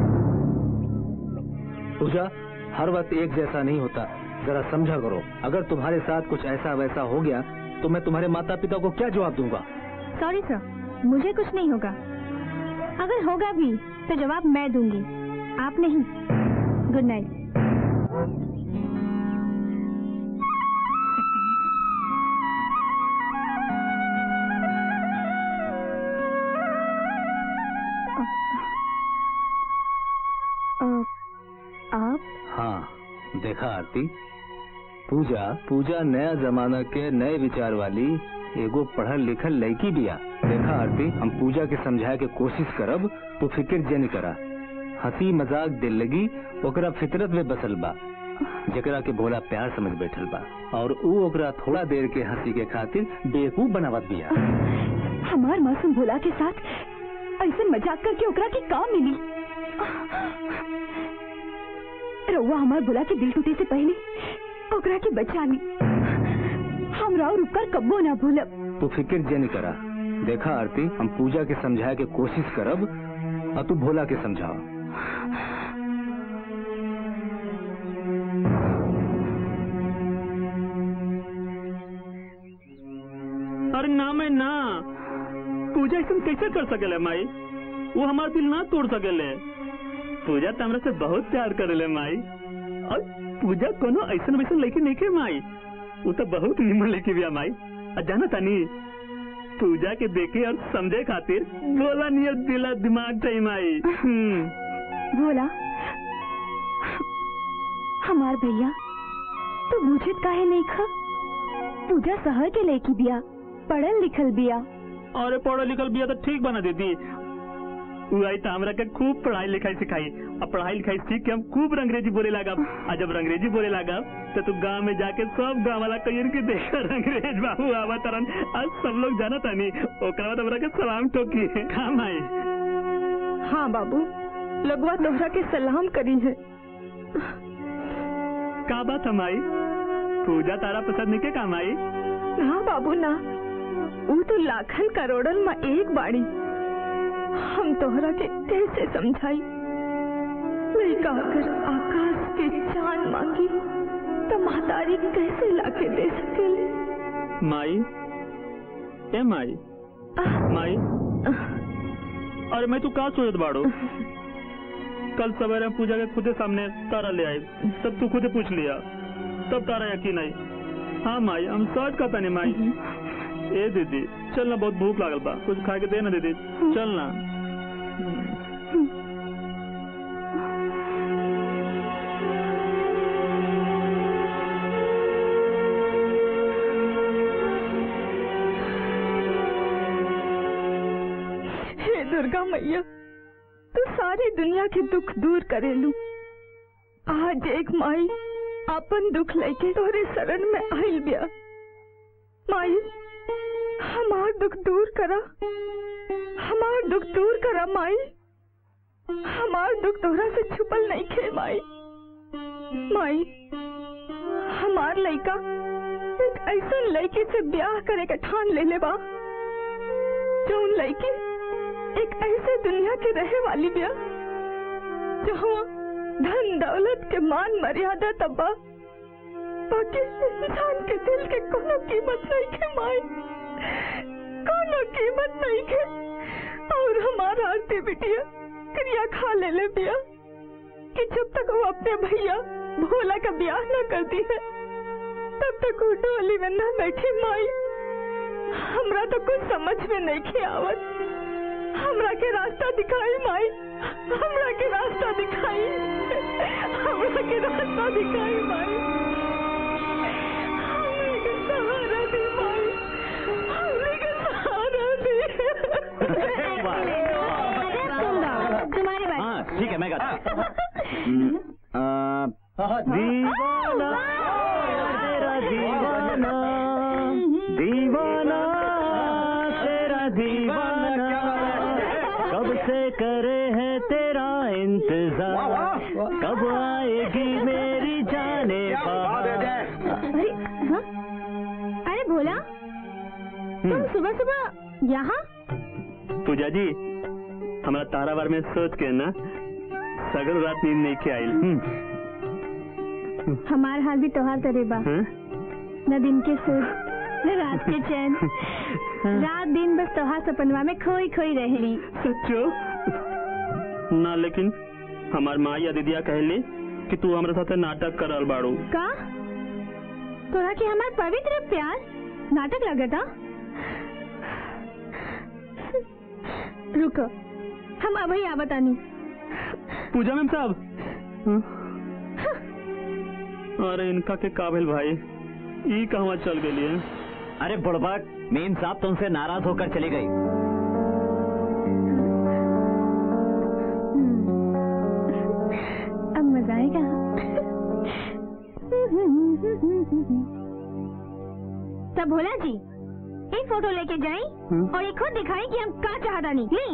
Puja हर वक्त एक जैसा नहीं होता जरा समझा करो अगर तुम्हारे साथ कुछ ऐसा वैसा हो गया तो मैं तुम्हारे माता पिता को क्या जवाब दूंगा सॉरी सर मुझे कुछ नहीं होगा अगर होगा भी तो जवाब मैं दूंगी आप नहीं गुड नाइट आप हाँ देखा आरती पूजा पूजा नया जमाना के नए विचार वाली एगो पढ़ल लिखल लड़की बिया देखा आरती हम पूजा के समझाए के कोशिश करब तो फिक्र जन करा हंसी मजाक दिल लगी ओकरा फितरत में बसल बा जकरा के भोला प्यार समझ बैठल बा और ऊ ओकरा थोड़ा देर के हंसी के खातिर बेवकूफ बनावत बिया हमार मासूम भोला के साथ ऐसे मजाक करके ओकरा के काम मिली रउआ हमार भोला के दिल टूटे से पहले ओकरा के बचा ली हमरा और रुकर कब्बो ना भूलब तू फिक्र जे नहीं करा देखा आरती हम पूजा के समझाए के कोशिश करब और तू भोला के समझाओ अरे ना मैं ना पूजा ऐसा कैसे कर सकेले माई वो हमारा दिल ना तोड़ सकेले पूजा तो हमरा से बहुत प्यार करेले माई और पूजा कोनो ऐसा वैसा लेके नहीं के माई वो तो बहुत निमन लेके भी माई और जाना तानी पूजा के देखे और समझे खातिर बोला नियर दिला दिमाग चाहिए माई हम्म। भोला हमार भैया तू बुझत काहे नहीं खा पूजा शहर के लेकी बिया पढ़ल लिखल बिया अरे पढ़ल लिखल बिया तो ठीक बना देती उ आई तो हमरा के खूब पढ़ाई लिखाई सिखाई और पढ़ाई लिखाई सीख के हम खूब अंग्रेजी बोले लगा और जब अंग्रेजी बोले लगा तो तू गांव में जाके सब गांव वाला कहियन के देखकर अंग्रेज बाबू आवा तरन आज सब लोग जाना तानी ओकरा बाद हमरा के सलाम ठोकी काम आई हाँ बाबू लगवा तोहरा के सलाम करी है का बात हम आई पूजा तारा पसंद नहीं के काम आई ना बाबू ना वो तो लाखन करोड़न में एक बाड़ी हम तोहरा के कैसे समझाई लड़का अगर आकाश के चांद मांगी तो महतारी कैसे लाके दे सकेले माई ए माई माई अरे मैं तू का सोचत बाड़ो कल सवेरे हम पूजा के खुदे सामने तारा ले आई तब तू खुदे पूछ लिया तब तारा यकीन आई हाँ माई हम सच कहता नहीं माई ए दीदी चल ना बहुत भूख लागल बा कुछ खा के दे ना दीदी चल ना हे दुर्गा मैया तू सारी दुनिया के दुख दूर करेलू आज एक माई अपन दुख लेके तोरे शरण में आइल बिया माई हमार दुख दूर करा हमार दुख दूर करा माई हमार दुख तोरा से छुपल नहीं खे माई माई हमार लड़का एक ऐसा लड़की से ब्याह करे के ठान ले ले बा जौन लड़की एक ऐसे दुनिया के रहे वाली बिया जहाँ धन दौलत के मान मर्यादा तब्बा बाकी इंसान के दिल के कोनो कीमत नहीं के माई कोनो कीमत नहीं के और हमारा आरती बिटिया क्रिया खा ले ले बिया कि जब तक वो अपने भैया भोला का ब्याह न करती है तब तक वो डोली में न बैठी माई हमरा तो कुछ समझ में नहीं के आवत हमरा के रास्ता दिखाई माई हमरा के रास्ता दिखाई हमरा के रास्ता दिखाई माई हमरे के सहारा दे माई हमरे के सहारा दे तुम गाओ तुम्हारी बात हाँ ठीक है मैं गाता हूँ। आ, दीवाना तेरा दीवाना दीवाना तेरा दीवाना कब से करे है तेरा इंतजार कब आएगी मेरी जाने अरे हाँ? अरे भोला तुम सुबह सुबह यहाँ पूजा जी हमारा तारा बार में सोच के ना सगल रात नींद नहीं के आइल हम्म, हमार हाल भी तोहार तरे बा हाँ? न दिन के सुख न रात के चैन रात दिन बस तोहार सपनवा में खोई खोई रहेली सच्चो ना लेकिन हमार माँ या दीदिया कहली कि तू हमारे साथ नाटक करल बाड़ू का तोरा के हमार पवित्र प्यार नाटक लगता रुको हम अभी आवतानी पूजा मैम साहब हाँ? अरे इनका के काबिल भाई ई कहवा चल गई है अरे बुड़बक मेम साहब तुमसे नाराज होकर चली गई अब मजा आएगा तब भोला जी एक फोटो लेके जाए और एक खुद दिखाई कि हम का चाहता नहीं ली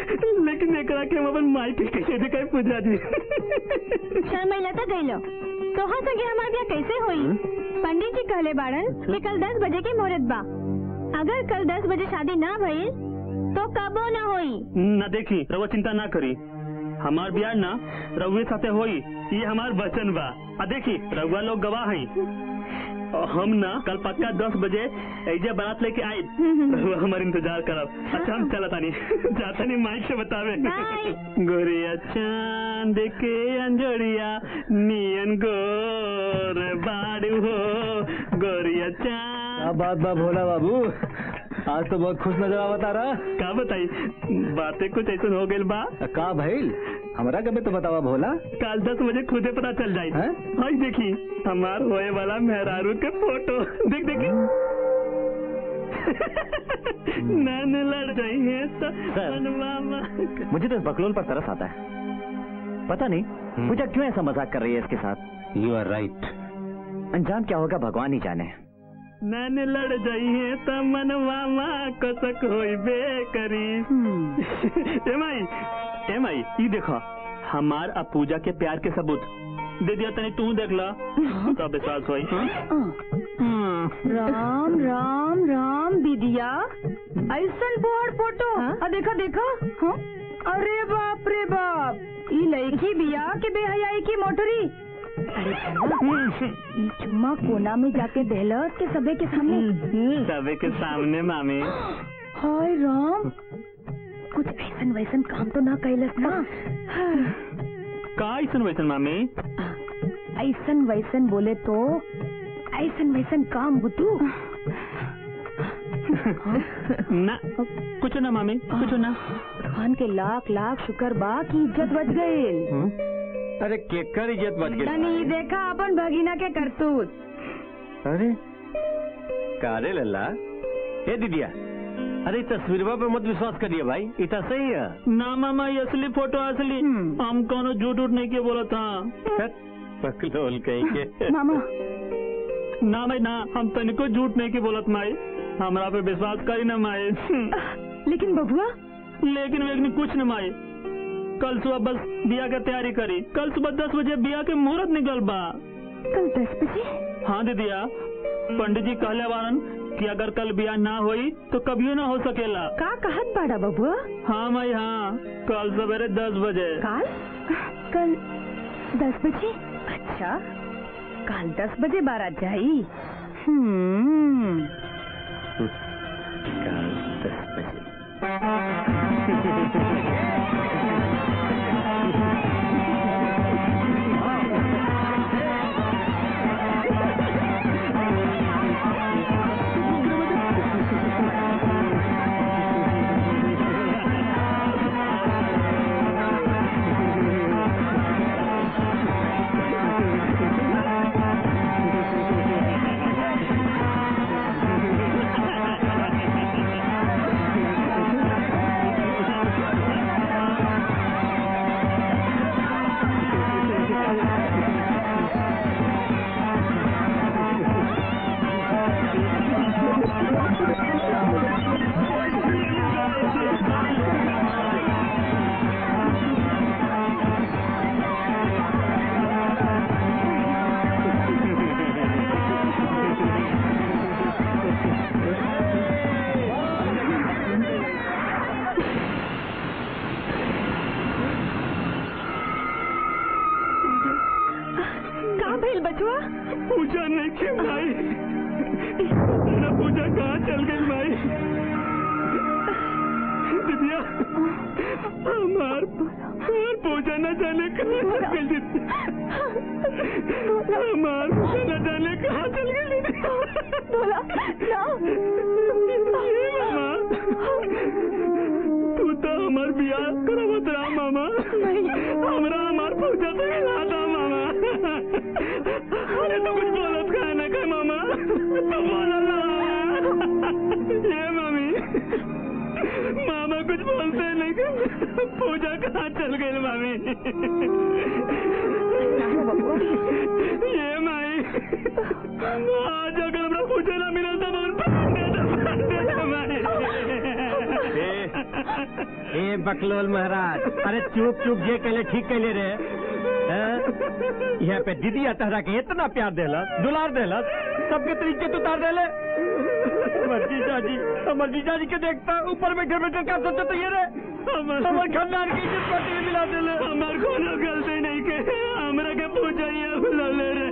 लेकिन एकरा के हम अपन माई के कैसे दिखाई पूजा जी शर्मिला तो गई लो तोहा संगे हमार ब्याह कैसे होई पंडित जी कहले बाड़न कि कल दस बजे के मुहूर्त बा अगर कल दस बजे शादी ना भइल तो कबो ना होई ना देखी रउआ चिंता ना करी हमार बियाह ना रउए साथे होई ये हमार वचन बा आ देखी रउआ लोग गवाह हैं और हम ना कल पक्का दस बजे ऐजे बारात लेके आए रउआ हमार इंतजार करब अच्छा हम चला तानी जाता नहीं माइक से बतावे बाय। गोरिया चांद के अंजोरिया नियन गोर बाड़ू हो गोरिया चांद क्या बात बा भोला बाबू आज तो बहुत खुश नजर आवत आ रहा का बताई बातें कुछ ऐसा हो गइल बा का भइल हमरा कभी तो बतावा भोला कल दस बजे खुदे पता चल जाए हैं? हाय देखी हमार होए वाला मेहरारू के फोटो देख देखी नैन लड़ रही है तो सर। मामा मुझे तो इस बकलोल पर तरस आता है पता नहीं पूजा क्यों ऐसा मजाक कर रही है इसके साथ यू आर राइट अंजाम क्या होगा भगवान ही जाने नैन लड़ जाई है तो मन मामा कसक होइबे करी ए माई ए माई ई देखो हमार आ पूजा के प्यार के सबूत दे दिया तनी तू देख ला तब विश्वास होई हाँ? राम राम राम दीदिया ऐसन बोहर फोटो आ देखा देखा हाँ? अरे बाप रे बाप ई लड़की बिया के बेहयाई की मोटरी अरे भैया, ई चुम्मा कोना में जाके देहलस के सबे के सामने सबे के सामने मामी हाय राम कुछ ऐसन वैसन काम तो ना कैलस ना का ऐसन वैसन मामी ऐसन वैसन बोले तो ऐसन वैसन काम बुतू ना कुछ ना मामी कुछ ना खान के लाख लाख शुक्र बा की इज्जत बच गई अरे केकर इज्जत बच गई तनी देखा अपन भगीना के करतूत अरे कारे लल्ला ए दीदिया अरे तस्वीरवा पे मत विश्वास करिए भाई इतना सही है ना मामा ये असली फोटो असली हम कोनो झूठ उठ नहीं के बोला था पकलोल कहीं के मामा ना भाई ना हम तनिको झूठ नहीं के बोलत माई हमरा पे विश्वास करी ना माई लेकिन बबुआ लेकिन वेगनी कुछ न माई कल सुबह बस बिया के तैयारी करी कल सुबह दस बजे बिया के मुहूर्त निकल बा कल दस बजे हाँ दीदिया पंडित जी कहले बारन कि अगर कल बिया ना होई तो कभियो ना हो सकेला का कहत बाड़ा बबुआ हाँ माई हाँ कल सवेरे दस बजे काल कल दस बजे अच्छा कल दस बजे बारात जाई हम्म कल दस बजे का भइल बचुआ पूजा नहीं की भाई तेरा पूजा कहाँ चल गई भाई दिव्या हमार हमार पूजा न जाने कहाँ चल गई दीदी हमार पूजा न जाने कहाँ चल गई दीदी बोला ना ये मामा तू तो हमार बियाह करावत रहा मामा हमरा हमार पूजा से मिला था मामा अरे तो कुछ बोलत का ना का मामा तो बोला ना ये मामी मामा कुछ बोलते नहीं कि पूजा कहाँ चल गई मामी ये माई आज अगर हमरा पूजा ना मिला तो बहुत पांडे तो पांडे तो माई ए बकलोल महाराज अरे चुप चुप जे कहले ठीक कहले रे हैं? यहाँ पे दीदी तहरा के इतना प्यार देला दुलार देला सबके तरीके तो उतार देले हमर जीजा जी हमर जीजा जी के देखता ऊपर बैठे बैठे क्या सोचते तो ये रे हमर खानदान की इज्जत पार्टी में मिला देले हमार कोनो गलती नहीं के हमरा के पूछा ये बुलाले रे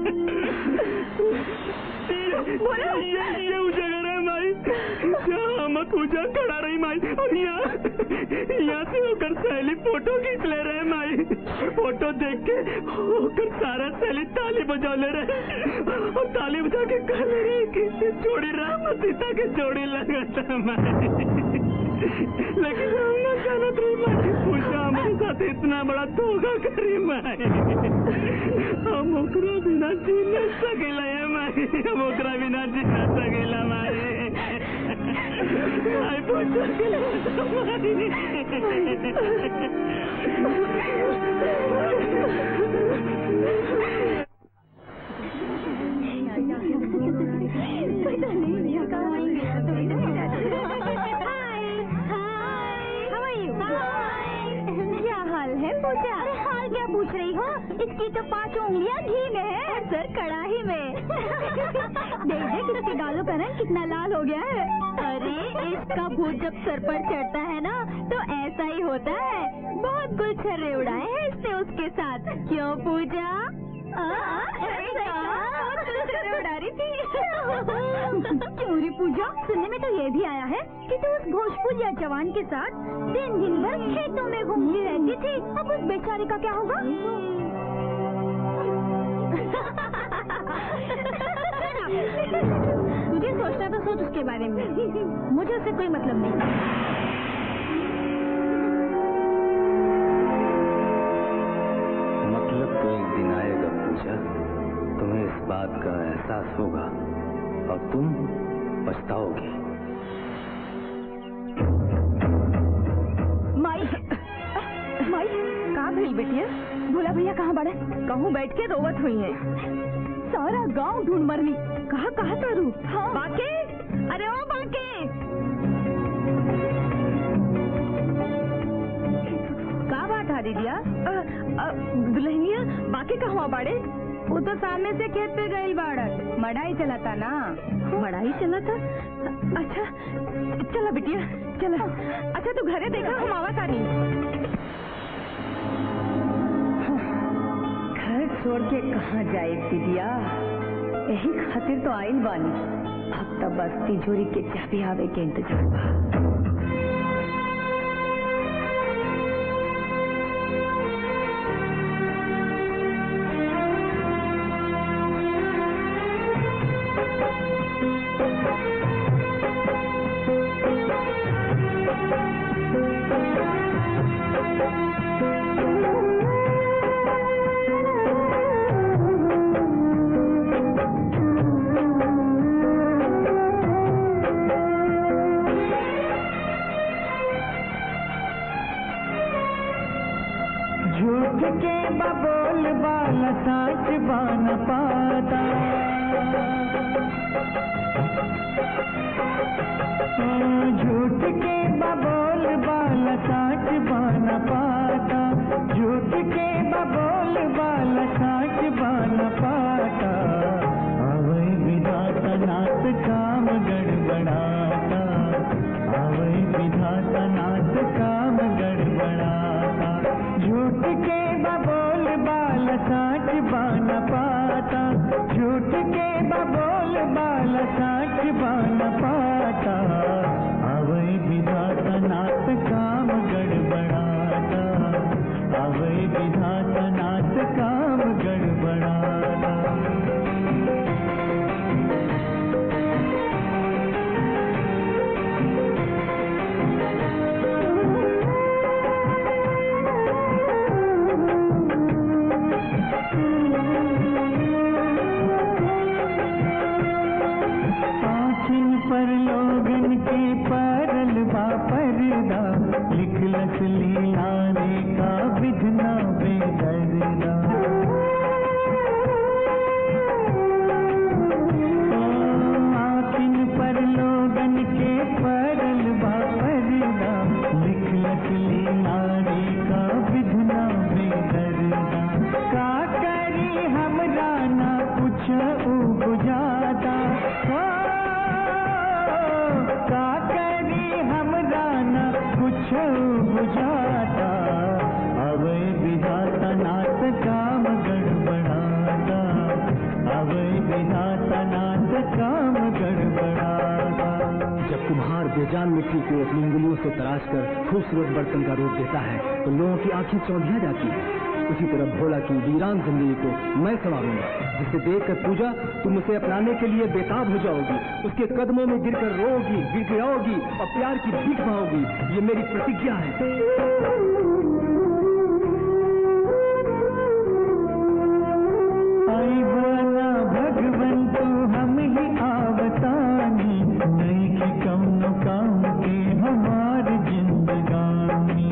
ये ये ये उ जगह है माई जहाँ हम पूजा करा रही माई और यहाँ यहाँ से होकर सहेली फोटो खींच ले रहे माई फोटो देख के होकर सारा सहेली ताली बजा ले रहे और ताली बजा के कह ले रहे कि जोड़ी राम और सीता के जोड़ी लगा था माई लेकिन हम न जानत रही माई पूजा हमारे साथ इतना बड़ा धोखा करी माई हम ओकरा बिना जी न सकेला है माई हम ओकरा बिना जी न सकेला माई आई पूजा के क्या हाल है पूजा अरे हाल क्या पूछ रही हो इसकी तो पांच उंगलियां घी में है सर कड़ाही में देख देख इसके गालों का रंग कितना लाल हो गया है अरे इसका भूत जब सर पर चढ़ता है ना तो ऐसा ही होता है बहुत गुलछर्रे उड़ाए हैं इसने उसके साथ क्यों पूजा आ, ऐसा बहुत गुलछर्रे उड़ा रही थी क्यों रे पूजा सुनने में तो ये भी आया है कि तू उस भोजपुरिया जवान के साथ दिन दिन भर खेतों में घूमती रहती थी अब उस बेचारे का क्या होगा तुझे सोचना तो सोच उसके बारे में मुझे उससे कोई मतलब नहीं मतलब तो एक दिन आएगा पूजा तुम्हें इस बात का एहसास होगा और तुम पछताओगी माई माई कहाँ भई बेटिया भोला भैया कहाँ बड़े कहूँ बैठ के रोवत हुई है सारा गांव ढूंढ मरनी कहा कहा तारू हाँ। बाके अरे ओ बाके का बात है दीदिया दुल्हनिया बाकी कहवा बाड़े वो तो सामने से खेत पे गई बाड़क मड़ाई चला था ना मड़ाई चला था अच्छा चला बिटिया चला अच्छा तू घरे देखा हम आवा तानी घर छोड़ के कहाँ जाए दीदिया यही खातिर तो आइल बानी अब तो बस तिजोरी के चाबी आवे के इंतजार बा झूठ के बबोल बाला साच बान पाता ओ, झूठ के बबोल बाला साच बान पाता झूठ के बबोल बाला साच बान पाता अवै विधाता नाथ काम गड़बड़ाता अवै विधाता नाथ काम गड़बड़ाता झूठ के बबोल बाल साच बान पाता झूठ के बबोल बाल साच बान पाता अवै विधाता नाथ काम गड़बड़ाता अवै विधाता नाथ काम गड़बड़ाता पाछिन पर लोगन के परल बा परदा लिखलस लीला रे का विधना बेदरदा आखिन पर लोगन के परल बा परदा लिखलस लीला रे का विधना बेदरदा का बुझाता अवै विधाता नाथ काम गड़बड़ाता अवै विधाता नाथ काम गड़बड़ाता जब कुम्हार बेजान मिट्टी को अपनी उंगलियों से तराश कर खूबसूरत बर्तन का रूप देता है तो लोगों की आंखें चौंधिया जाती है उसी तरह भोला की वीरान जिंदगी को मैं संवारूंगा जिसे देखकर पूजा तुम उसे अपनाने के लिए बेताब हो जाओगी उसके कदमों में गिरकर रोगी गिड़गिड़ाओगी और प्यार की भीख माओगी ये मेरी प्रतिज्ञा है आई बना भगवन तू हम ही आवतानी नहीं कि कौनो काम के हमार जिंदगानी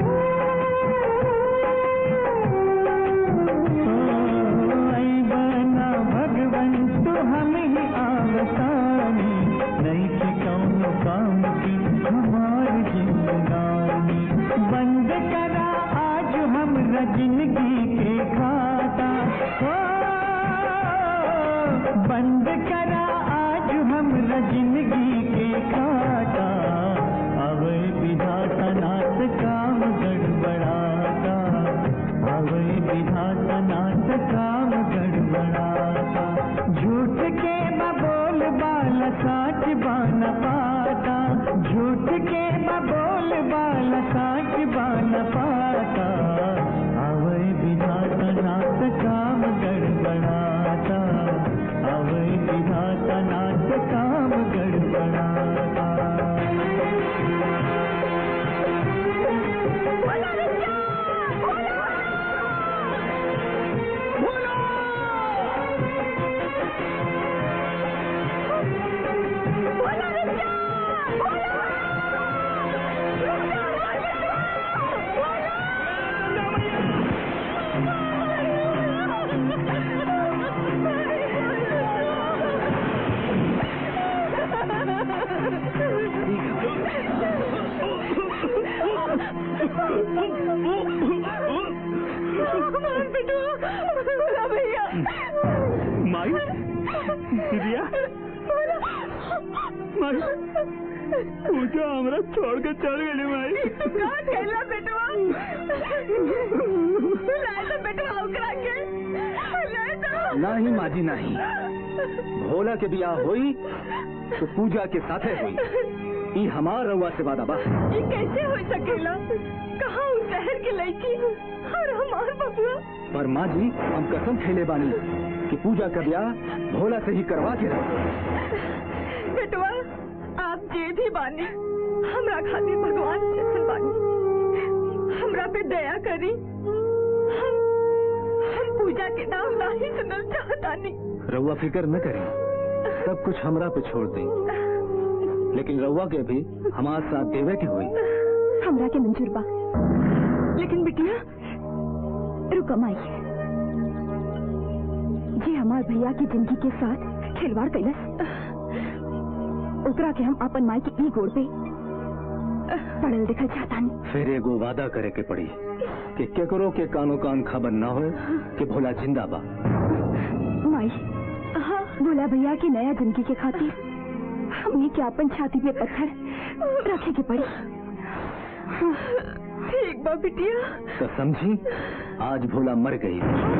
ओ, आई बना भगवन तू हम ही आवतानी नहीं कि कौनो काम की हमार जिंदगानी बंद करा आज हमरा जिंदगी के खाता ओ, बंद करा आज हमरा जिंदगी के खाता अवै विधाता नाथ काम गड़बड़ाता अवै विधाता नाथ काम गड़बड़ाता झूठ के बबोल बाल साच बान पाता झूठ के बबोल बाल साच बान पाता अवै विधाता नाथ काम गड़बड़ाता अवै विधाता नाथ काम गड़बड़ाता माई दिदिया माई पूजा हमरा छोड़ के चल गई माई का कहला बेटवा लाए तो बेटवा उकरा के लाए तो नहीं माजी नहीं भोला के बियाह हुई तो पूजा के साथे हुई ई हमार रउआ से वादा बा ये कैसे हो सकेला कहाँ उस शहर की लड़की और हमार बबुआ पर माँ जी हम कसम खेले बानी कि पूजा का ब्याह भोला से ही करवा के रहो बेटवा आप जे भी बानी हमरा खातिर भगवान जैसन बानी हमरा पे दया करी हम हम पूजा के नाम नाही सुनल चाहतानी रउआ फिक्र न करें सब कुछ हमरा पे छोड़ दें लेकिन रउआ के भी हमार साथ देवे के हुई हमरा के मंजूर बा लेकिन बिटिया रुको माई जे हमार भैया की जिंदगी के साथ खिलवाड़ कैलस ओकरा के हम अपन माई के ई गोड़ पे पड़ल दिखल चाहतानी फिर एगो वादा करे के पड़ी कि केकरो के कानो कान खबर न हो कि भोला जिंदा बा माई हाँ भोला भैया की नया जिंदगी के खातिर हमने के अपन छाती पे पत्थर रखे के पड़ी ठीक बा बिटिया तो समझी आज भोला मर गई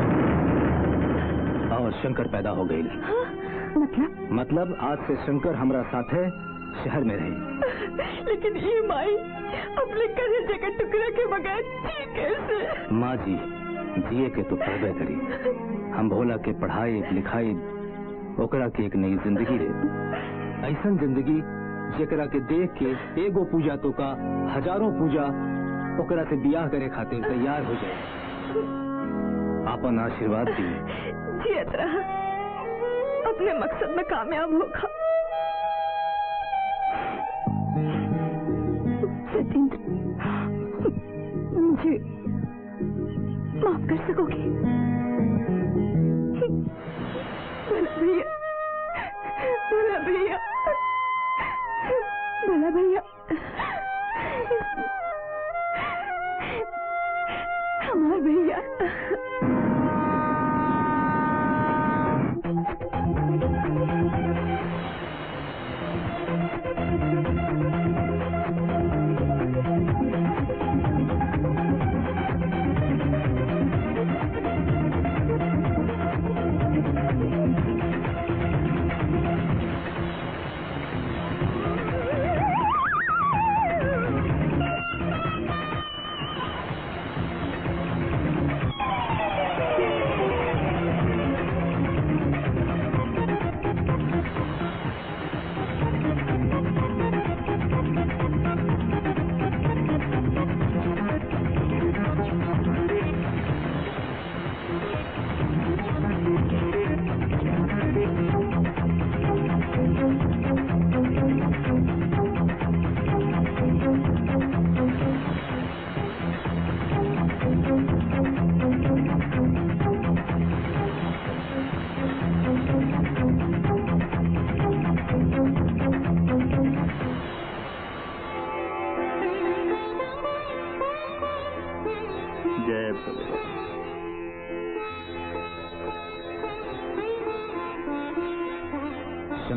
और शंकर पैदा हो गई मतलब मतलब आज से शंकर हमरा साथे शहर में रही लेकिन ये माई अपने कलेजे के टुकड़े के बगैर जी कैसे माँ जी जिए के तो पढ़बे करी हम भोला के पढ़ाई लिखाई ओकरा के एक नई जिंदगी दे ऐसन जिंदगी जेकरा के देख के एगो पूजा तो का हजारों पूजा ओकरा से बियाह करे खातिर तैयार हो जाए आपन आशीर्वाद दी जियत रहा अपने मकसद में कामयाब होगा सत्येंद्र मुझे माफ कर सकोगे भला भैया भला भैया भला भैया हमार भैया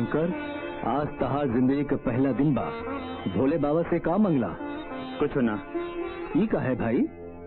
शंकर आज तहार जिंदगी का पहला दिन बा भोले बाबा से का मंगला कुछ ना ई का है भाई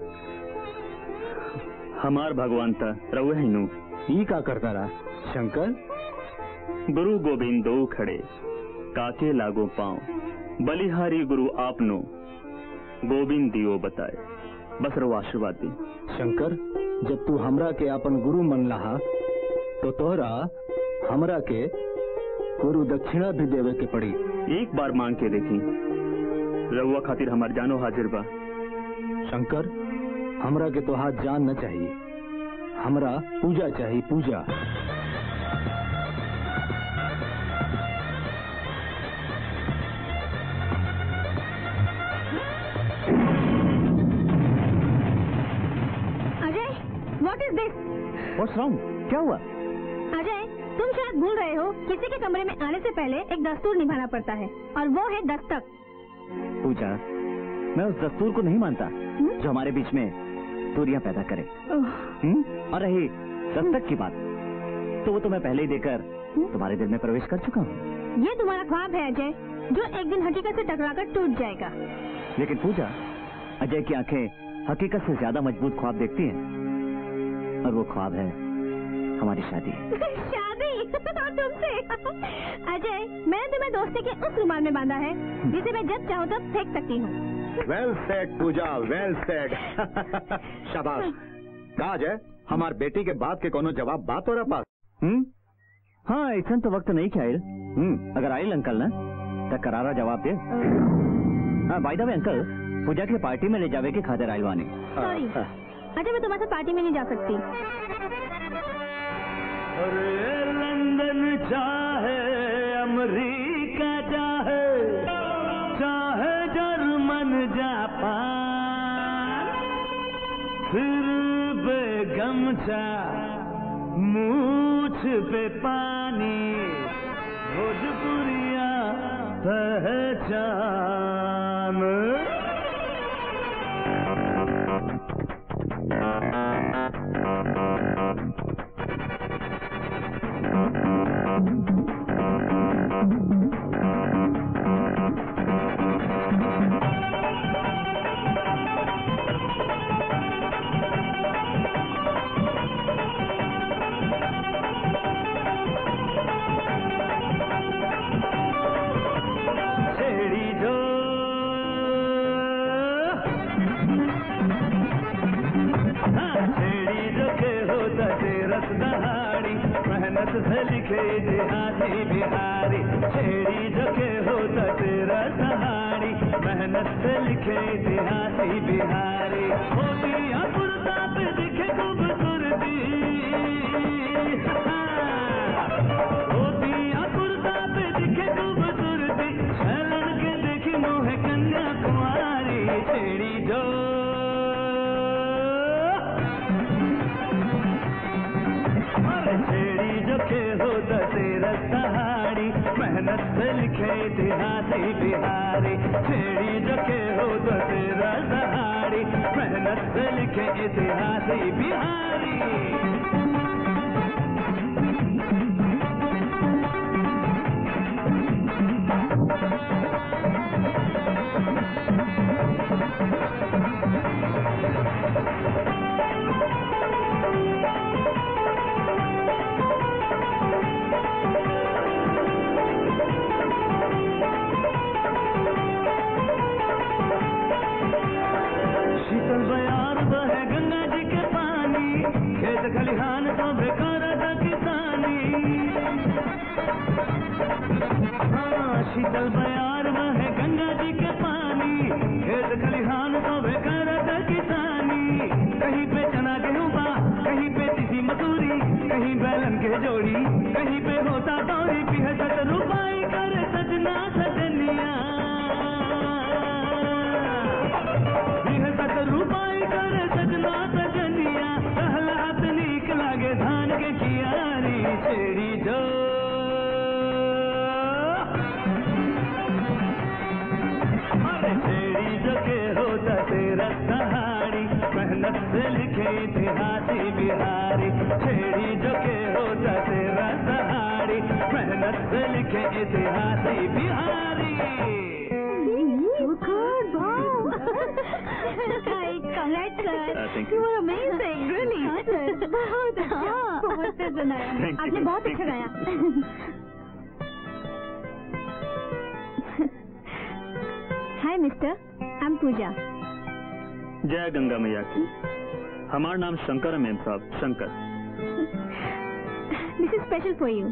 हमार भगवान था रहुए हिनू ई का करता रहा शंकर गुरु गोविंद दो खड़े काके लागो पांव बलिहारी गुरु आपनो गोविंद दियो बताए बस रो आशीर्वाद दी शंकर जब तू हमरा के अपन गुरु मन लहा तो तोहरा हमरा के गुरु दक्षिणा भी देवे के पड़ी एक बार मांग के देखी रहुआ खातिर हमार जानो हाजिर बा शंकर हमरा के तो हाथ जान न चाहिए हमरा पूजा चाहिए Puja Ajay what is this what's wrong क्या हुआ अजय तुम शायद भूल रहे हो किसी के कमरे में आने से पहले एक दस्तूर निभाना पड़ता है और वो है दस्तक पूजा मैं उस दस्तूर को नहीं मानता जो हमारे बीच में दूरियां पैदा करे हम्म? और रही दस्तक की बात तो वो तो मैं पहले ही देकर तुम्हारे दिल में प्रवेश कर चुका हूँ ये तुम्हारा ख्वाब है अजय जो एक दिन हकीकत से टकराकर टूट जाएगा लेकिन पूजा अजय की आंखें हकीकत से ज्यादा मजबूत ख्वाब देखती हैं और वो ख्वाब है हमारी शादी शादी और तुमसे अजय मैंने तुम्हें दोस्ती के उस रुमाल में बांधा है जिसे मैं जब चाहूँ तब फेंक सकती हूँ well said Puja well said शाबाश काज है हमार बेटी के बात के कोनो जवाब बात हो रहा पास हम्म हाँ ऐसा तो वक्त नहीं क्या आयल हम्म अगर आयल अंकल ना तो करारा जवाब दे हाँ बाय द वे अंकल पूजा के पार्टी में ले जावे के खातिर आयल वानी सॉरी अजय मैं तुम्हारे साथ पार्टी में नहीं जा सकती अरे लंदन चाहे अमेरिका चाहे चाहे जर्मन जापान फिर बेगमचा मूछ पे पानी भोजपुरिया पहचान छेड़ी जो हाँ, छेड़ी जो के होता तेरस दहाड़ी मेहनत से लिखे देहाती बिहारी छेड़ी जो के होता तेरस दहाड़ी मेहनत से लिखे देहाती बिहारी होती अपुरता पे दिखे खूबसूरती हाँ, होती अपुरता पे दिखे खूबसूरती छलन के देखी मोह कन्या कुमारी छेड़ी जो अरे छेड़ी जो के होता तेरा सहाड़ी मेहनत से लिखे इतिहासी बिहारी छेड़ी जो के होता तेरा सहाड़ी मेहनत से लिखे इतिहासी बिहारी शीतल बयार बहे गंगा जी के पानी खेत खलिहान तो बेकार था किसानी हाँ शीतल बयार बहे गंगा जी के पानी खेत खलिहान तो बेकार था किसानी कहीं पे चना गेहूं बा कहीं पे तिसी मसूरी कहीं बैलन के जोड़ी कहीं पे होता दौरी पिहसत रुपाई करे सजना सजनिया सत रूपाई करे सजना सजनिया कहलात नीक लागे धान के कियारी छेड़ी जो अरे छेड़ी जो के होता तेरा कहानी मेहनत से लिखे इतिहासी बिहारी छेड़ी जो के होता तेरा सहारी मेहनत भारत लिखे इतिहास Bihari Hi, congrats, sir. Uh, thank You you. were amazing, really. हाँ, sir. बहुत हाँ, बहुत सुनाया Thank you. आपने बहुत अच्छा गाया हाय मिस्टर आई एम पूजा जय गंगा मैया की हमारा नाम शंकर है मेम साहब Shankar this is special for you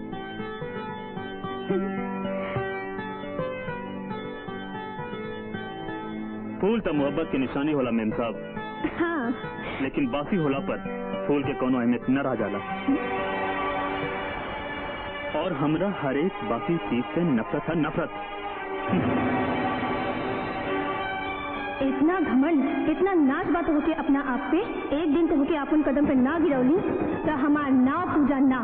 फूल तो मोहब्बत की निशानी होला मेम साहब हाँ लेकिन बासी होला पर फूल के कोनो अहमियत न रह जाला और हमरा हर एक बाकी चीज से नफरत है नफरत इतना घमंड इतना नाच बात होके अपना आप पे एक दिन तो होके अपन कदम पे ना गिरौली तो हमार नाव पूजा ना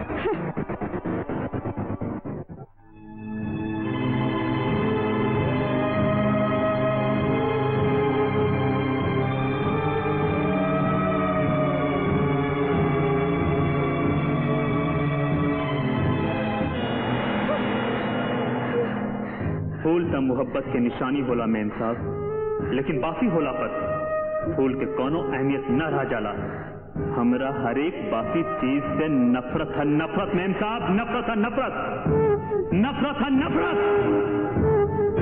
फूल तो मोहब्बत के निशानी होला मेम साहब लेकिन बासी होला पर फूल के कोनो अहमियत न रह जाला हमरा हर एक बासी चीज से नफरत है नफरत मेम साहब नफरत है नफरत नफरत है नफरत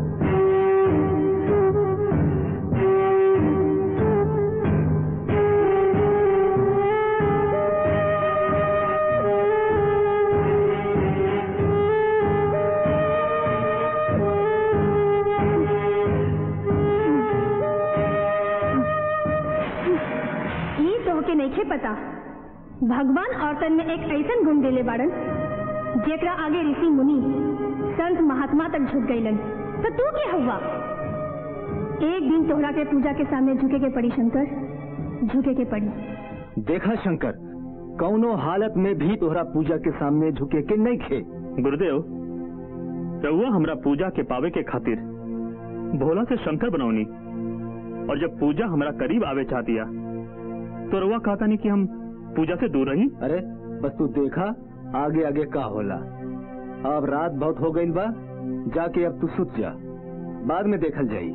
ई तो होके नहीं पता भगवान औरतन में एक ऐसन गुण देले बाड़न जेकरा आगे ऋषि मुनि संत महात्मा तक झुक गईलन तो तू के हुआ एक दिन तोहरा के पूजा के सामने झुके के पड़ी शंकर झुके के पड़ी देखा शंकर कौनो हालत में भी तोहरा पूजा के सामने झुके के नहीं खे गुरुदेव रउआ हमरा पूजा के पावे के खातिर भोला से शंकर बनौनी और जब पूजा हमरा करीब आवे चाह दिया तो रउआ कहता नहीं कि हम पूजा से दूर रही अरे बस तू देखा आगे आगे का होला अब रात बहुत हो गई बा जाके अब तू सुत जा बाद में देखल जाई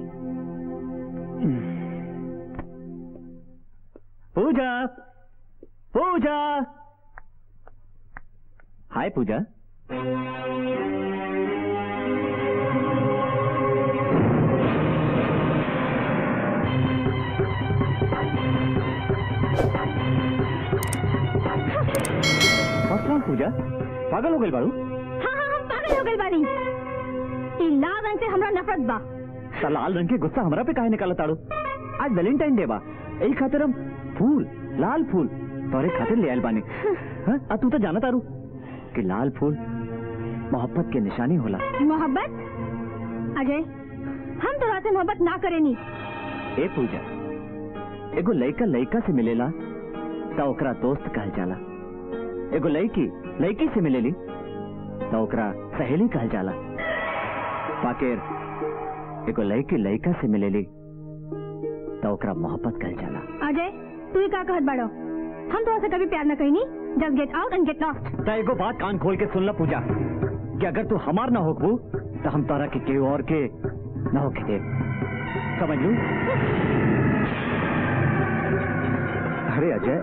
पूजा पूजा हाय पूजा What's wrong, पूजा पागल हो गई बारू हाँ हाँ हम पागल हो गए बानी ई लाल रंग से हमरा नफरत बा ता लाल रंग के गुस्सा हमरा पे काहे निकाला ताड़ू आज वैलेंटाइन डे बा एही खातिर हम फूल लाल फूल तोरे खातिर ले आयल बानी हाँ आ तू तो जाना तारू कि लाल फूल मोहब्बत के निशानी होला मोहब्बत अजय हम तो रात मोहब्बत ना करेनी ए पूजा एगो लइका लइका से मिलेला त ओकरा दोस्त कहल जाला एगो लड़की लड़की से मिलेली त ओकरा सहेली कहल जाला पाकेर एगो लड़की लड़का से मिलेली त ओकरा मोहब्बत कहल जाला अजय तू ही का कहत बाड़ो हम तो ऐसे कभी प्यार न कहीनी just get out and get lost त एगो बात कान खोल के सुन ला पूजा कि अगर तू हमार ना होकबू तो हम तारा के केहू और के ना होके दे समझ लू अरे अजय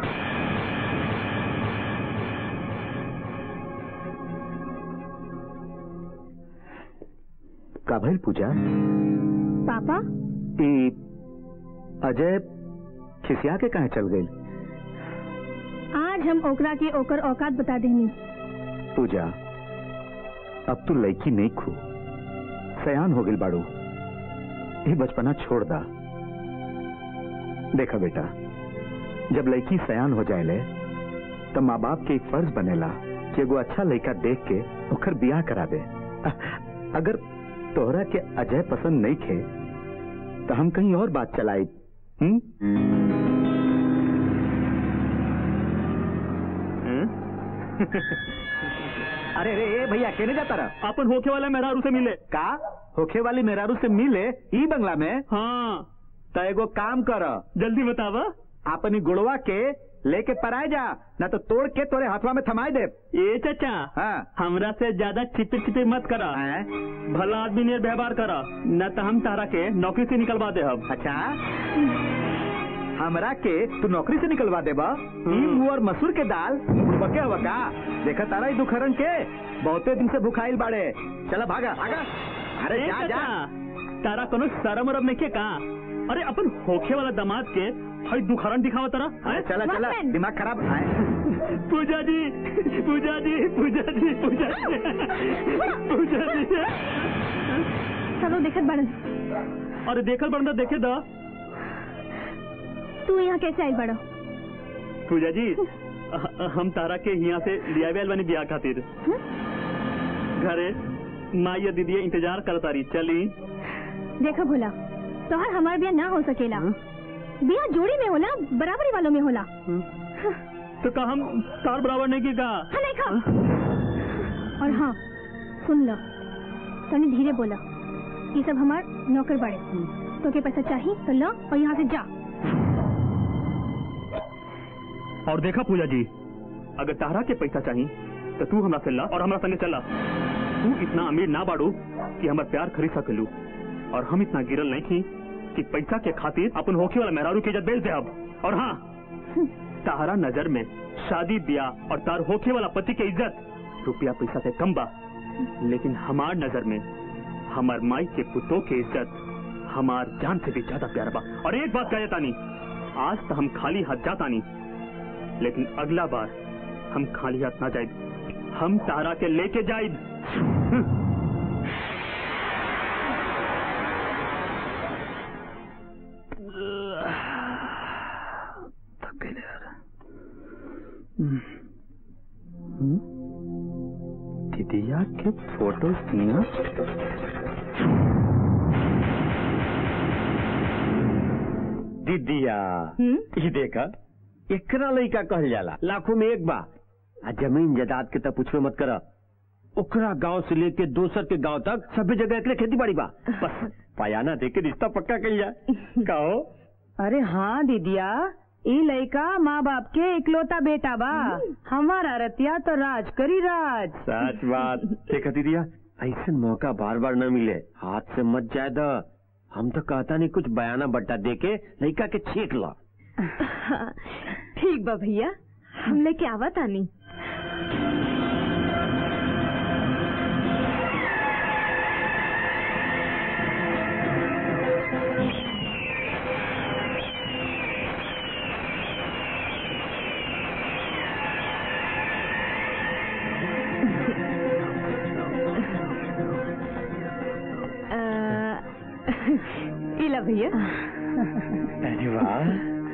का भइल पूजा पापा ई अजय खिसिया के कहे चल गई आज हम ओकरा के ओकर औकात बता देनी पूजा अब तू लड़की नहीं खू सयान हो गई बाड़ू ये बचपना छोड़ दा देखा बेटा जब लड़की सयान हो जाए तो माँ बाप के एक फर्ज बनेला कि एगो अच्छा लड़का देख के ओकर बियाह करा दे अगर तोहरा के अजय पसंद नहीं खे तो हम कहीं और बात चलाई हम्म अरे रे ए भैया केने जाता रहा अपन होके वाला मेहरारू से मिले का होखे वाली मेहरारू से मिले ई बंगला में हाँ तो एगो काम कर जल्दी बतावा अपनी गुड़वा के लेके पराए जा ना तो तोड़ के तोरे हाथवा में थमाए दे ए चाचा हाँ हमरा से ज्यादा चिपिर चिपिर मत करा हैं? भला आदमी ने व्यवहार करा न तो हम तारा के नौकरी से निकलवा दे हम अच्छा हमरा के तू नौकरी से निकलवा देबा ई मुंह और मसूर के दाल बके हवा का देखा तारा ई दुखरन के बहुते दिन से भुखाइल बाड़े चला भागा भागा अरे ए जा जा चाचा, तारा कोनो शरम उरम नहीं के का अरे अपन होखे वाला दामाद के हई दुखरन दिखावा तारा हैं? चला चला Watchman! दिमाग खराब आए पूजा जी पूजा जी पूजा जी पूजा जी पूजा जी चलो देखत बड़न अरे देखल बंदा देखे दा तू यहाँ कैसे आइल बड़ो पूजा जी अ- हम तारा के यहाँ से लिया आयल बनी ब्याह खातिर घरे माँ या दीदी इंतजार करता रही चली देखो भोला तोहर हमार बिया ना हो सकेला बिया जोड़ी में होला बराबरी वालों में होला तो का हम तार बराबर नहीं की का हाँ नहीं खा और हाँ सुन लो तने धीरे बोला ये सब हमार नौकर बड़े तो के पैसा चाहिए तो लो और यहाँ से जा और देखा पूजा जी अगर तारा के पैसा चाहिए तो तू हमरा से ला और हमरा संगे चला तू इतना अमीर ना बाड़ू कि हमार प्यार खरीद सकेलू और हम इतना गिरल नहीं थी कि पैसा के खातिर अपन होखे वाला मेहरारू की इज्जत बेच दे अब और हाँ तारा नजर में शादी ब्याह और तार होखे वाला पति के इज्जत रुपया पैसा से कम बा लेकिन हमार नजर में हमार माई के पुतों के इज्जत हमार जान से भी ज्यादा प्यार बा और एक बात कहे तानी आज तो हम खाली हाथ जातानी लेकिन अगला बार हम खाली हाथ ना जाए हम तारा के लेके जाए दीदिया के फोटो दिया दीदिया ये देखा एकरा लइका कहल जाला लाखों में एक बा आ जमीन जायदाद के तब पूछवे मत करा ओकरा गांव से लेके दोसर के गांव तक सभी जगह एकरे खेती बाड़ी बा बस पायाना दे के रिश्ता पक्का कल जाए कहो अरे हाँ दीदिया ई लड़का माँ बाप के इकलौता बेटा बा हमारा रतिया तो राज करी राज सच बात देखा दीदिया ऐसा मौका बार बार न मिले हाथ से मत जाए द हम तो कहता नहीं कुछ बयाना बट्टा दे के लड़का के छीक ला ठीक बा भैया हम लेके आवा तानी अ, इला भैया अरे वाह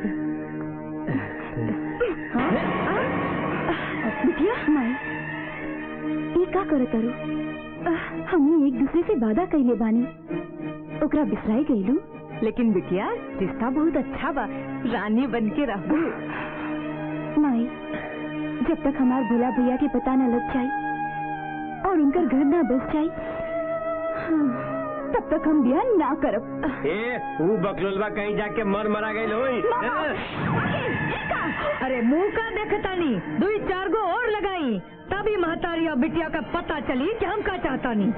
बिटिया माई ई का करे तारू हमने एक दूसरे से वादा कइले बानी ओकरा बिसराई गइलू लेकिन बिटिया रिश्ता बहुत अच्छा बा रानी बन के रहू माई जब तक हमार भोला भैया के पता न लग जाई और उनकर घर ना बस जाई हाँ, तब तक हम बिया ना करब ए वो बकलोलवा कहीं जाके मर मरा गई होई अरे मुंह का देखतानी दुई चार गो और लगाई तभी महतारी और बिटिया का पता चली कि हम का चाहता नहीं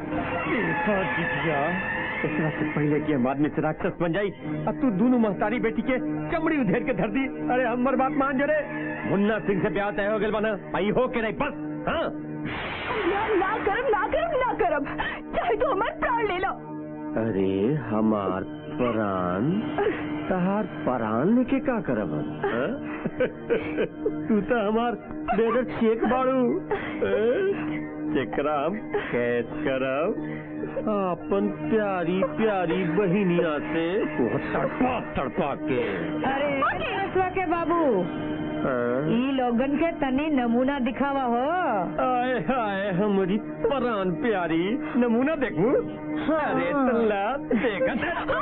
एकरा से पहले कि हम आदमी से राक्षस बन जाई अब तू दोनों महतारी बेटी के चमड़ी उधेर के धर दी अरे हमर बात मान जरे मुन्ना सिंह से ब्याह तय हो गल बना आई हो के नहीं बस हाँ ना ना करब ना करब ना करब चाहे तो हमार प्राण ले लो अरे हमार परान तहार परान लेके का करब हम, हाँ? तू तो हमार बेदर चेक बाड़ू चेकरा हम कैद करब अपन प्यारी प्यारी बहिनिया से वो तड़पा तड़पा के अरे रसवा के बाबू हाँ? ई लोगन के तनी नमूना दिखावा हो आए हाय हमारी परान प्यारी नमूना देखू अरे तल्ला देखत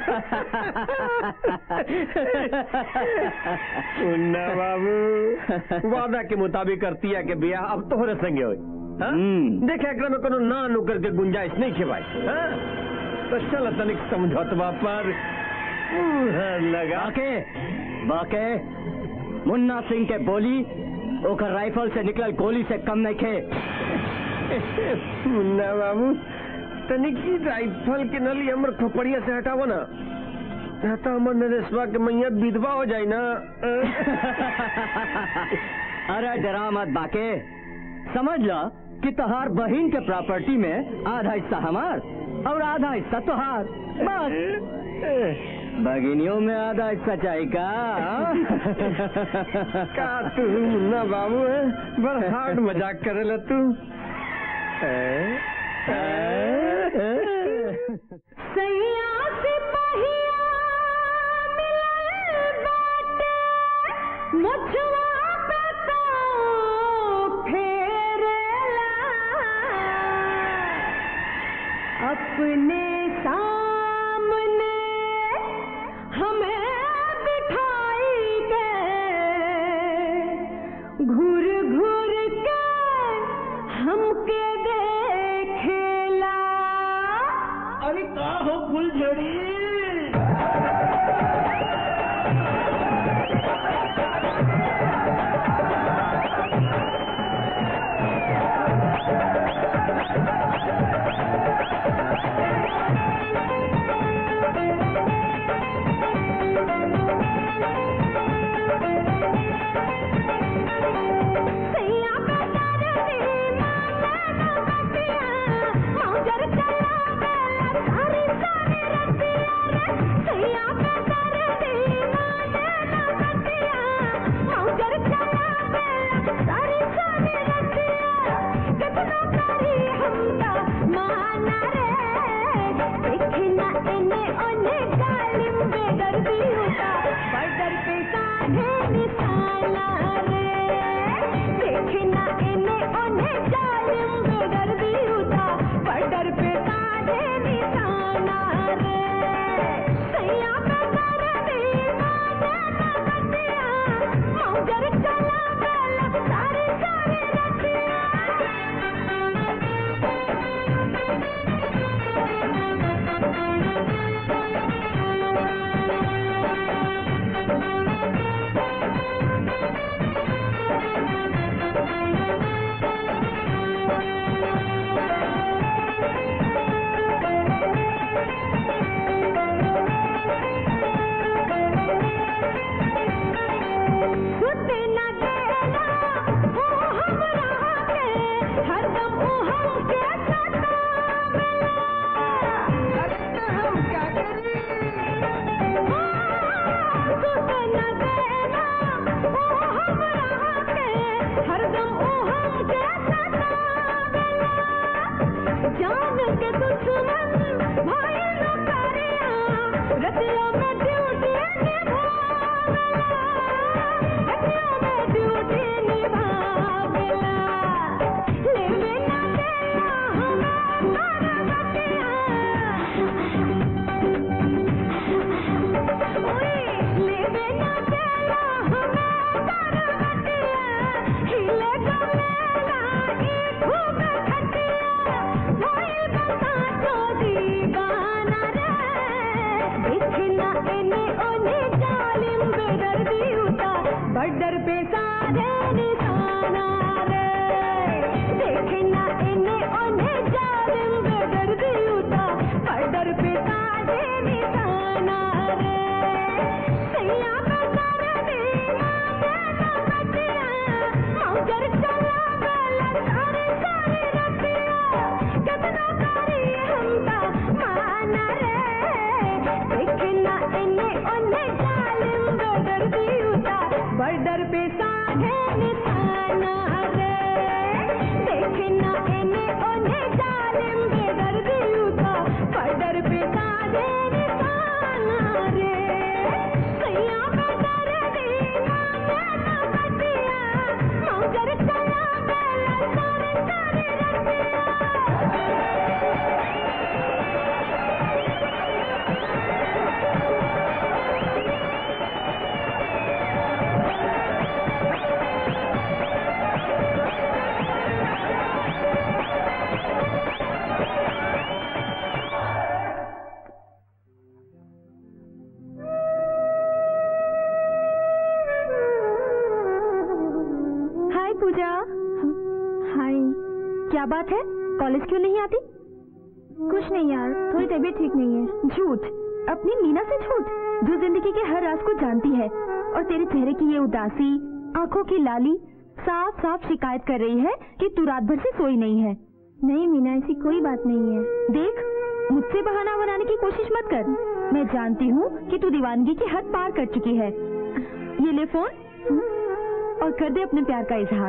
मुन्ना बाबू वादा के मुताबिक करती है कि बिया अब तोहरे संगे होई हाँ? हम्म। देखे एकरा में कोनो ना नु करके गुंजाइश नहीं खे भाई हाँ? तो चल तनिक समझौतवा पर मुहर लगा बाके बाके मुन्ना सिंह के बोली ओकर राइफल से निकलल गोली से कम नहीं खे मुन्ना बाबू तनिक ही राइफल के नली हमर खोपड़िया से हटावो ना ना तो हमर नरेशवा के मैया विधवा हो जाई ना अरे डरा मत बाके समझ लो कि तोहार बहन के प्रॉपर्टी में आधा हिस्सा हमार और आधा हिस्सा तोहार बस भगिनियों में आधा हिस्सा चाहिए का का तू मुन्ना बाबू है बड़ हार्ड मजाक करेला तू हैं? सैया सिपहिया मिलल बाटे मुछवा पे तो फेरेला अपने सामने हमें बिठाई के घूर घूर के हमके देखेला अरे का हो फुलझड़ी हाँ हाय क्या बात है कॉलेज क्यों नहीं आती कुछ नहीं यार थोड़ी तबीयत ठीक नहीं है झूठ अपनी मीना से झूठ जो जिंदगी के हर राज को जानती है और तेरे चेहरे की ये उदासी आंखों की लाली साफ साफ शिकायत कर रही है कि तू रात भर से सोई नहीं है नहीं मीना ऐसी कोई बात नहीं है देख मुझसे बहाना बनाने की कोशिश मत कर मैं जानती हूँ कि तू दीवानगी की हद पार कर चुकी है ये ले फोन और कर दे अपने प्यार का इजहार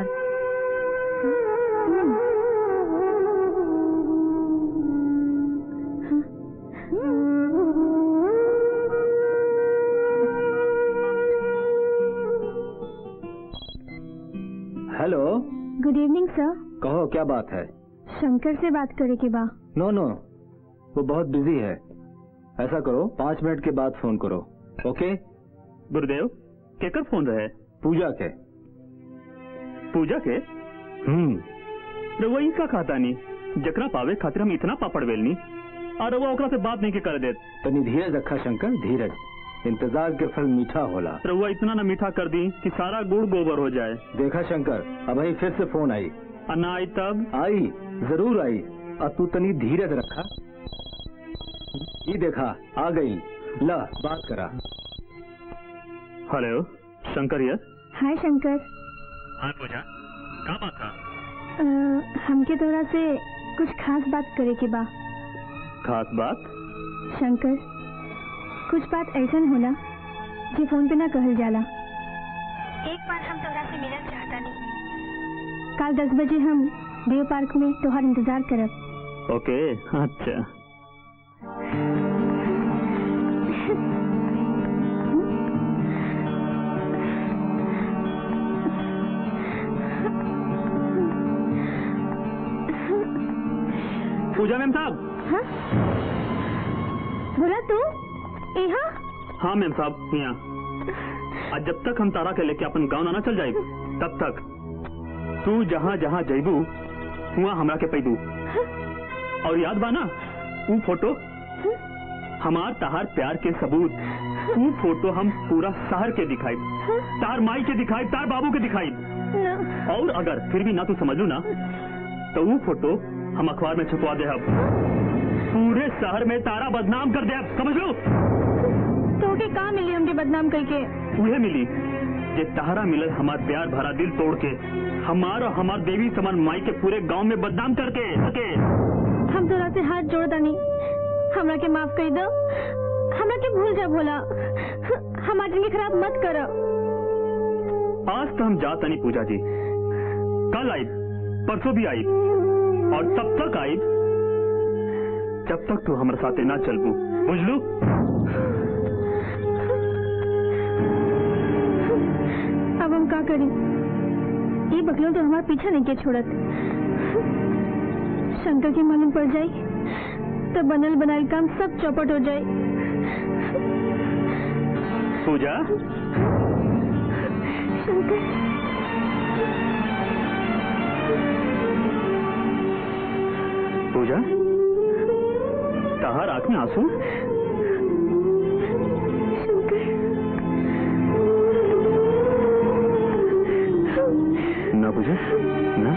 हेलो गुड इवनिंग सर कहो क्या बात है शंकर से बात करे के बा नो नो वो बहुत बिजी है ऐसा करो पाँच मिनट के बाद फोन करो ओके गुरुदेव केकर फोन रहे पूजा के पूजा के हम्म रउआ इनका खाता नहीं जकरा पावे खातिर हम इतना पापड़ बेलनी और रउआ ओकरा से बात नहीं के कर देत तनी धीरज रखा शंकर धीरज इंतजार के फल मीठा होला रउआ इतना न मीठा कर दी कि सारा गुड़ गोबर हो जाए देखा शंकर अब ही फिर से फोन आई और ना आई तब आई जरूर आई अब तू तनी धीरज रखा ये देखा आ गई ला बात करा hello Shankar yes hi Shankar हाँ पूजा का बात था अ, हमके तोरा से कुछ खास बात करे के बा खास बात शंकर कुछ बात ऐसा होला जे फोन पे ना कहल जाला एक बार हम तोरा से मिलना चाहता नहीं कल दस बजे हम देव पार्क में तोहार इंतजार करब ओके अच्छा पूजा मैम साहब हाँ? बोला तू यहाँ हाँ मैम साहब यहाँ आज जब तक हम तारा के लेके अपन गाँव ना चल जाए तब तक तू जहाँ जहाँ जैबू वहाँ हमरा के पैदू और याद बा ना वो फोटो हमार तहार प्यार के सबूत वो फोटो हम पूरा शहर के दिखाई तार माई के दिखाई तार बाबू के दिखाई और अगर फिर भी ना तू समझ लू ना तो वो फोटो हम अखबार में छपवा दे अब पूरे शहर में तारा बदनाम कर दे अब समझ लो तो के कहाँ मिली हमके बदनाम करके उहे मिली जे तहारा मिलल हमार प्यार भरा दिल तोड़ के हमार और हमार देवी समान माई के पूरे गांव में बदनाम करके के हम तोरा से हाथ जोड़ दानी हमरा के माफ कर दो हमरा के भूल जा भोला हमार जिंदगी खराब मत करो आज तो हम जा तनी पूजा जी कल आई परसों भी आई और तब तक आई जब तक तू हमारे साथे ना चलबू बुझलू अब हम का करी ये बकलों तो हमारा पीछा नहीं के छोड़त शंकर की मालूम पड़ जाए तो बनल बनाल काम सब चौपट हो जाए पूजा शंकर पूजा तहार आंख में आंसू ना पूजा ना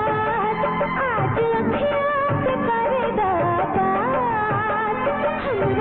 आज अखियाँ से करे बात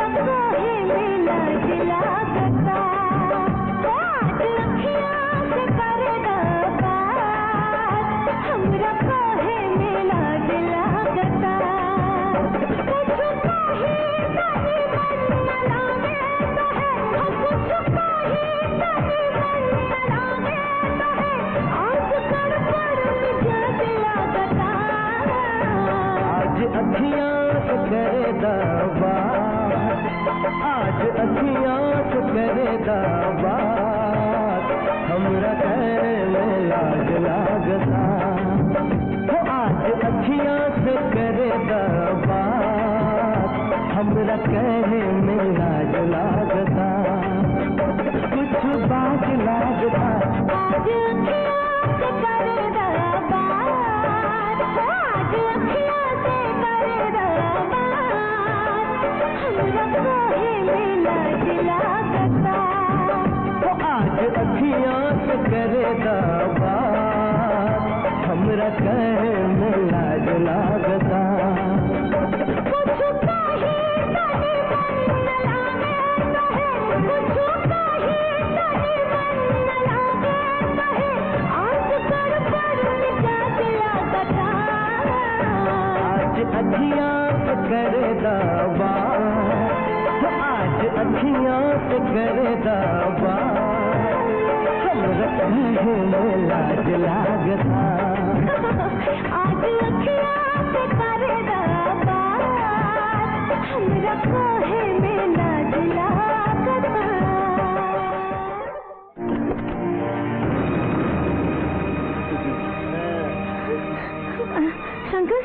दावा आज अखियां से करे दावा हमरा करे में लाज लागता हो आज अखियां से करे दावा हमरा करे में लाज लागता कुछ बात लागता आज अखियाँ से करे दरबार आज अखियाँ से करे दरबार हमरा कोहे में लाज लागता हो आज अखियां से करे दावा हमरा करे में लाज लागता कुछ कहे तने मन न लागे कहे कुछ कहे तने मन न लागे कहे आज कर पर मिजाज लागता आज अखियां से करे दावा हो आज अखियां से करे दावा हमरा कहे में लाज लागता आज अखियाँ से करे दरबार हमरा कोहे में लाज लागता शंकर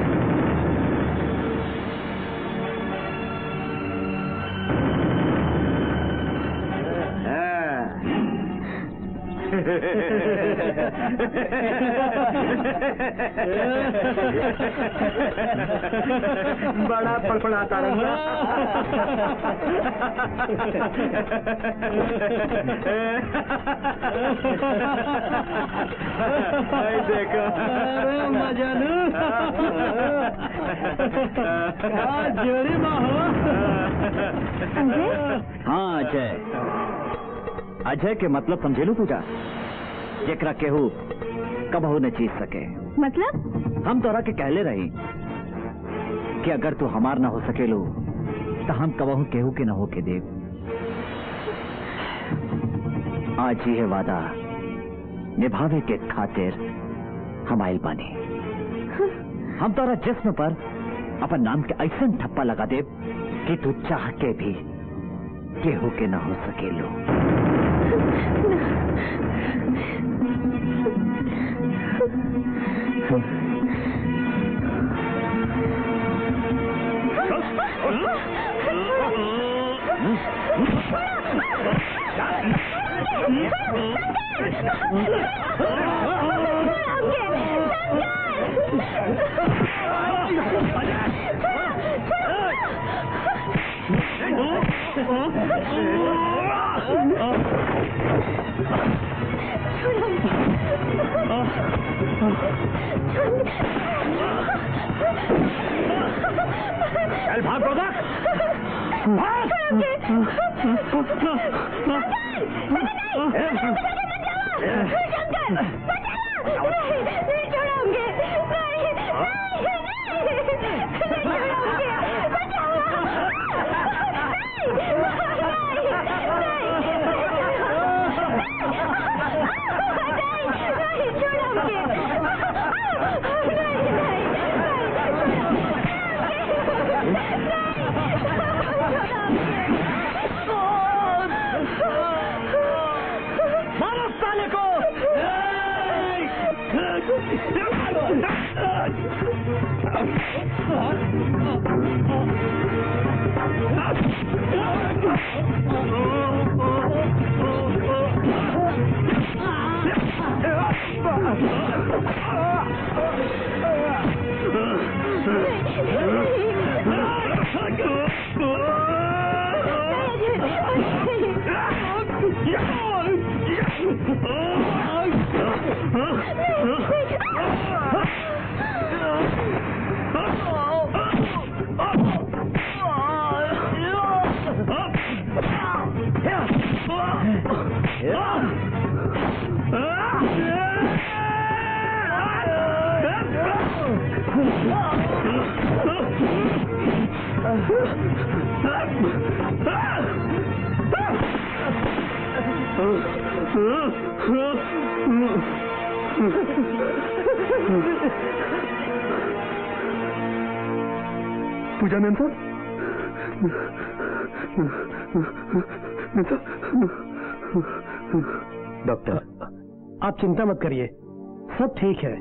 बड़ा फड़फड़ाता रहा देखो मजालू जोड़ी हाँ अजय अजय के मतलब समझे लो पूजा जेकरा केहू कबहू न जीत सके मतलब हम तोरा के कहले रही कि अगर तू हमार ना हो सकेलो तो हम कबहू केहू के न हो के देव आज ही है वादा निभावे के खातिर हम आइल बानी हम तोरा जिस्म पर अपन नाम के ऐसा ठप्पा लगा दे कि तू चाह के भी केहू के न हो सकेलो चल भाग गोदा मारो साले को पूजा मैम साहब मैम साहब डॉक्टर आप चिंता मत करिए सब ठीक है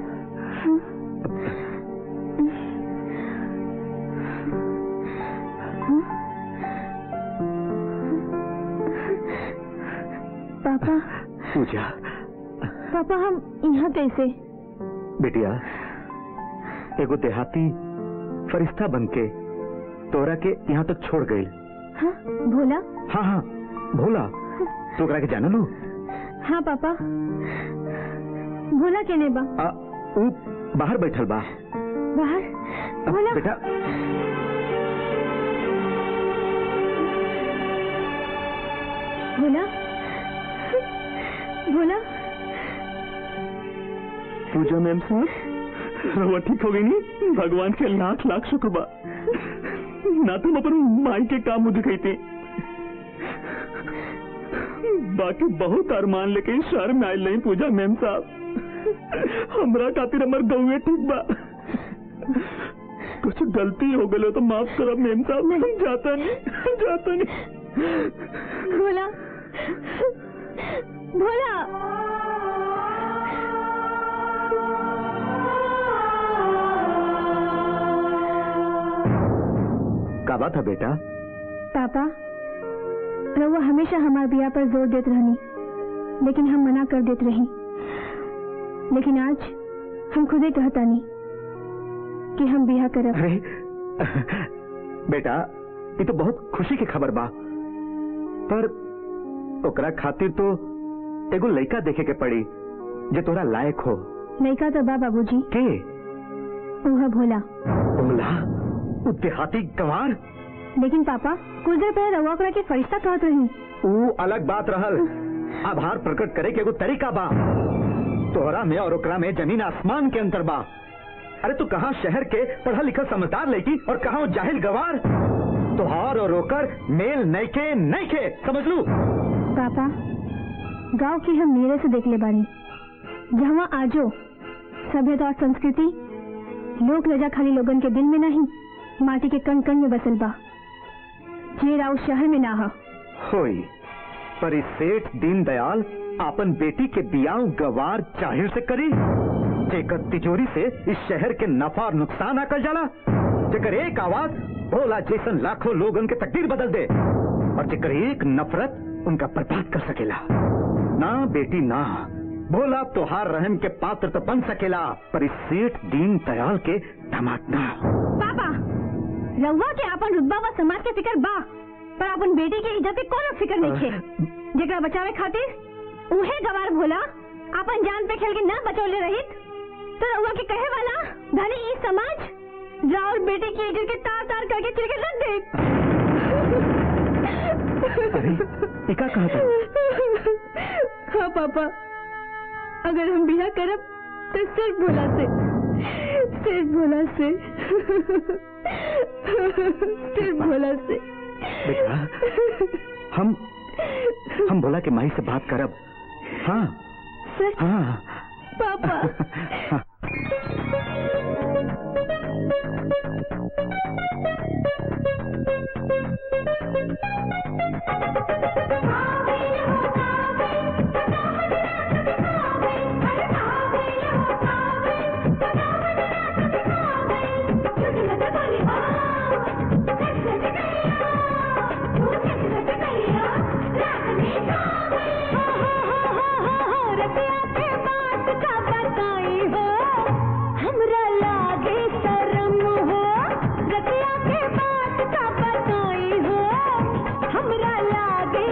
पापा पूजा पापा हम यहाँ कैसे बेटिया एगो देहाती फरिश्ता बन के तोरा के यहाँ तक छोड़ गई हाँ भोला हाँ हाँ भोला तो ओकरा के जाना लो हाँ पापा भोला केने बा आ, ऊ बाहर बैठल बा बाहर आ, भोला बेटा भोला भोला पूजा मैम साहब रवा ठीक हो गई नहीं भगवान के लाख लाख शुक्र बा ना तुम अपन माई के काम मुझे कहते बाकी बहुत अरमान लेके इस शहर में आयल नहीं पूजा मैम साहब हमरा खातिर हमर गौए ठीक बा कुछ गलती हो गई तो माफ करब मैम साहब मैं जाता नहीं जाता नहीं भोला भोला का बात है बेटा पापा रउआ हमेशा हमारे बिया पर जोर देत रहनी लेकिन हम मना कर देत रही लेकिन आज हम खुदे कहतानी कि हम बिया करब अरे बेटा ये तो बहुत खुशी की खबर बा पर ओकरा खातिर तो एगो लड़का देखे के पड़ी जे तोरा लायक हो लड़का तो बा बाबूजी के उहा भोला बोला उ देहाती गंवार लेकिन पापा कुछ देर पहले रउआ ओकरा के फरिश्ता कहत रही ऊ अलग बात रहल आभार प्रकट करे के एगो तरीका बा तोहरा में और ओकरा में जमीन आसमान के अंतर बा अरे तू कहाँ शहर के पढ़ा लिखा समझदार लड़की और कहाँ वो जाहिल गवार तोहार और ओकर मेल नैके नैके समझ लू पापा गांव की हम मेरे से देख ले बानी जहाँ आजो सभ्यता और संस्कृति लोक रजा खाली लोगन के दिल में नहीं माटी के कण कण में बसल बा जे राव शहर में ना हा होई पर इस सेठ दीनदयाल आपन बेटी के बियाह गवार जाहिर से करी जेकर तिजोरी से इस शहर के नफा और नुकसान आकल जाला जेकर एक आवाज भोला जैसन लाखों लोगन के तकदीर बदल दे और जेकर एक नफरत उनका बर्बाद कर सकेला ना बेटी ना भोला तोहार रहम के पात्र तो बन सकेला पर इस सेठ दीन दयाल के दामाद ना पापा रउआ के अपन रुतबा व समाज के फिकर बा पर अपन बेटी के इज्जत के कोनो फिकर नहीं छे जेकरा बचावे खातिर उहे गवार भोला अपन जान पे खेल के ना बचौले रहित तो रउआ के कहे वाला धनी ई समाज राउर बेटी की इज्जत के तार तार करके चिर के रख दे अरे ये का कहा था हाँ पापा अगर हम बिया करब तो सिर्फ भोला से सिर्फ भोला से सिर्फ भोला से बेटा हम हम भोला के माई से बात करब हाँ सच हाँ पापा हाँ। रतिया के बात का बताई हो हमरा लागे शरम हो रतिया के बात का बताई हो हमरा लागे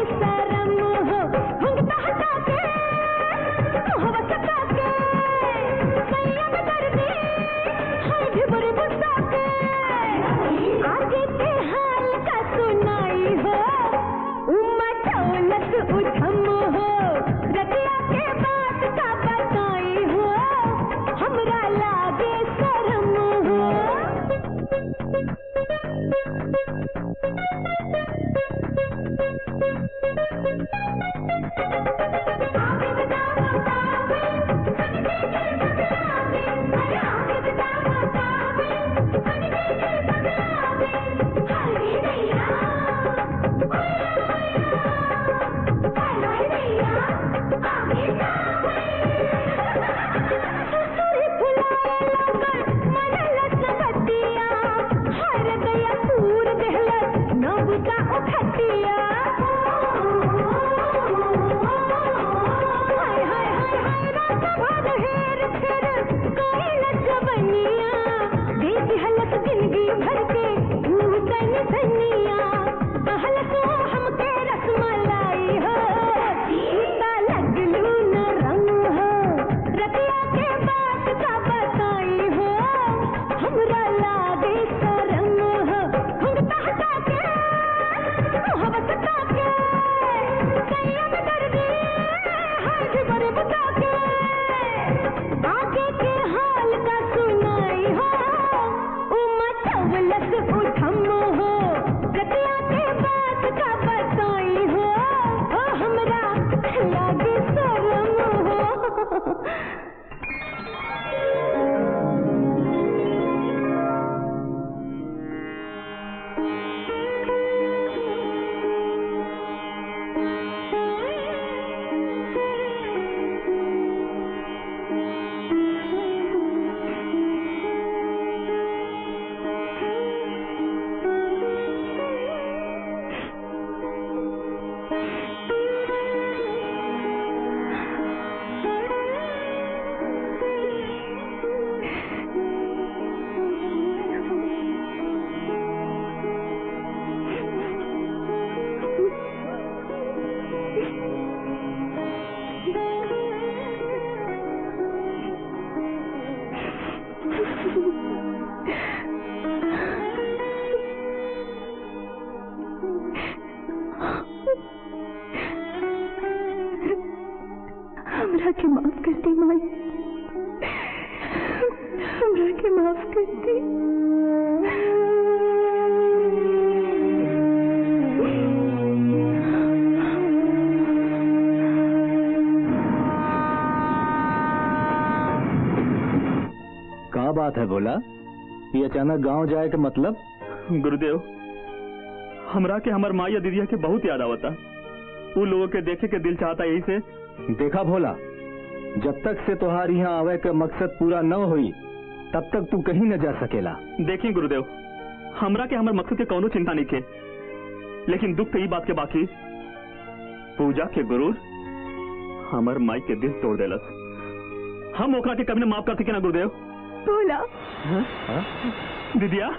बात है बोला ये अचानक गांव जाए के मतलब गुरुदेव हमरा के हमर माँ या दीदिया के बहुत याद आवता उ लोगों के देखे के दिल चाहता यही से देखा भोला जब तक से तोहार यहाँ आवे का मकसद पूरा न हुई तब तक तू कहीं न जा सकेला देखिए गुरुदेव हमरा के हमर मकसद के कौनो चिंता नहीं के लेकिन दुख तो ई बात के बाकी पूजा के गुरु हमर माई के दिल तोड़ देलस हम ओकरा के कभी न माफ कर सके ना गुरुदेव बोला दीदिया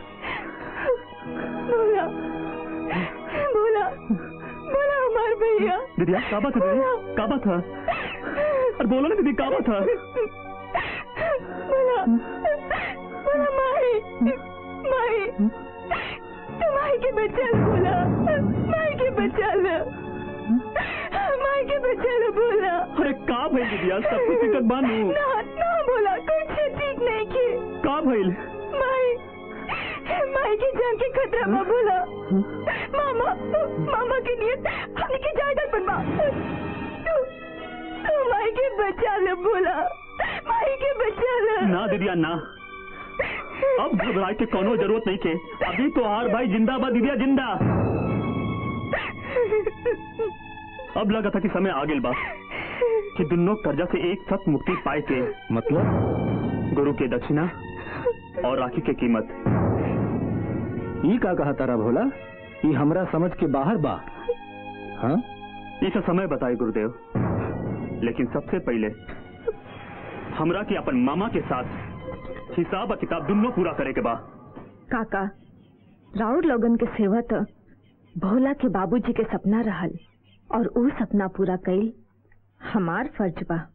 बोला बोला बोला हमार भैया दीदिया का बात है दीदी का बात है अरे बोलो ना दीदी का बात है बोला बोला माही माही तू माही के बच्चा लो बोला माही के बच्चा लो माही के बच्चा लो बोला अरे का भइल दीदिया सब कुछ टिकट बानू ना ना बोला कुछ ठीक नहीं की का भइल माई माई की जान के खतरा में बोला मामा मामा के लिए हमने की जायदाद बनवा तू तू माई के बचा ले बोला माई के बचा ले ना दीदिया ना अब घबराए के कोनो जरूरत नहीं के अभी तो हार भाई जिंदाबाद दीदिया जिंदा अब लगा था कि समय आ गेल बा कि दुनों कर्जा से एक साथ मुक्ति पाए के मतलब गुरु के दक्षिणा और राखी के कीमत ई का कहा तारा भोला ई हमरा समझ के बाहर बा हाँ इसे समय बताए गुरुदेव लेकिन सबसे पहले हमरा के अपन मामा के साथ हिसाब और किताब दोनों पूरा करे के बा काका राउर लोगन के सेवा तो भोला के बाबूजी के सपना रहल और ऊ सपना पूरा कईल हमार फर्ज बा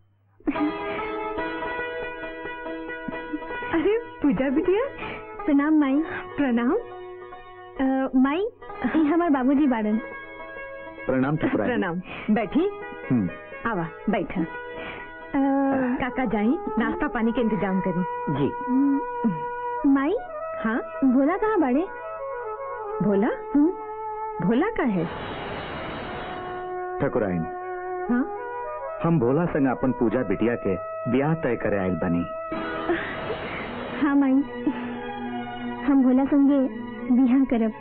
अरे पूजा बिटिया प्रणाम माई प्रणाम अ, माई ई हमार बाबूजी बाड़न प्रणाम ठुकराए प्रणाम बैठी हम्म, आवा बैठा अ, काका जाई नाश्ता पानी के इंतजाम करी जी म, माई हाँ भोला कहाँ बाड़े भोला भोला का है ठकुराइन हाँ हम भोला संग अपन पूजा बिटिया के ब्याह तय करे आयल बनी हाँ माई हम भोला संगे बिहा करब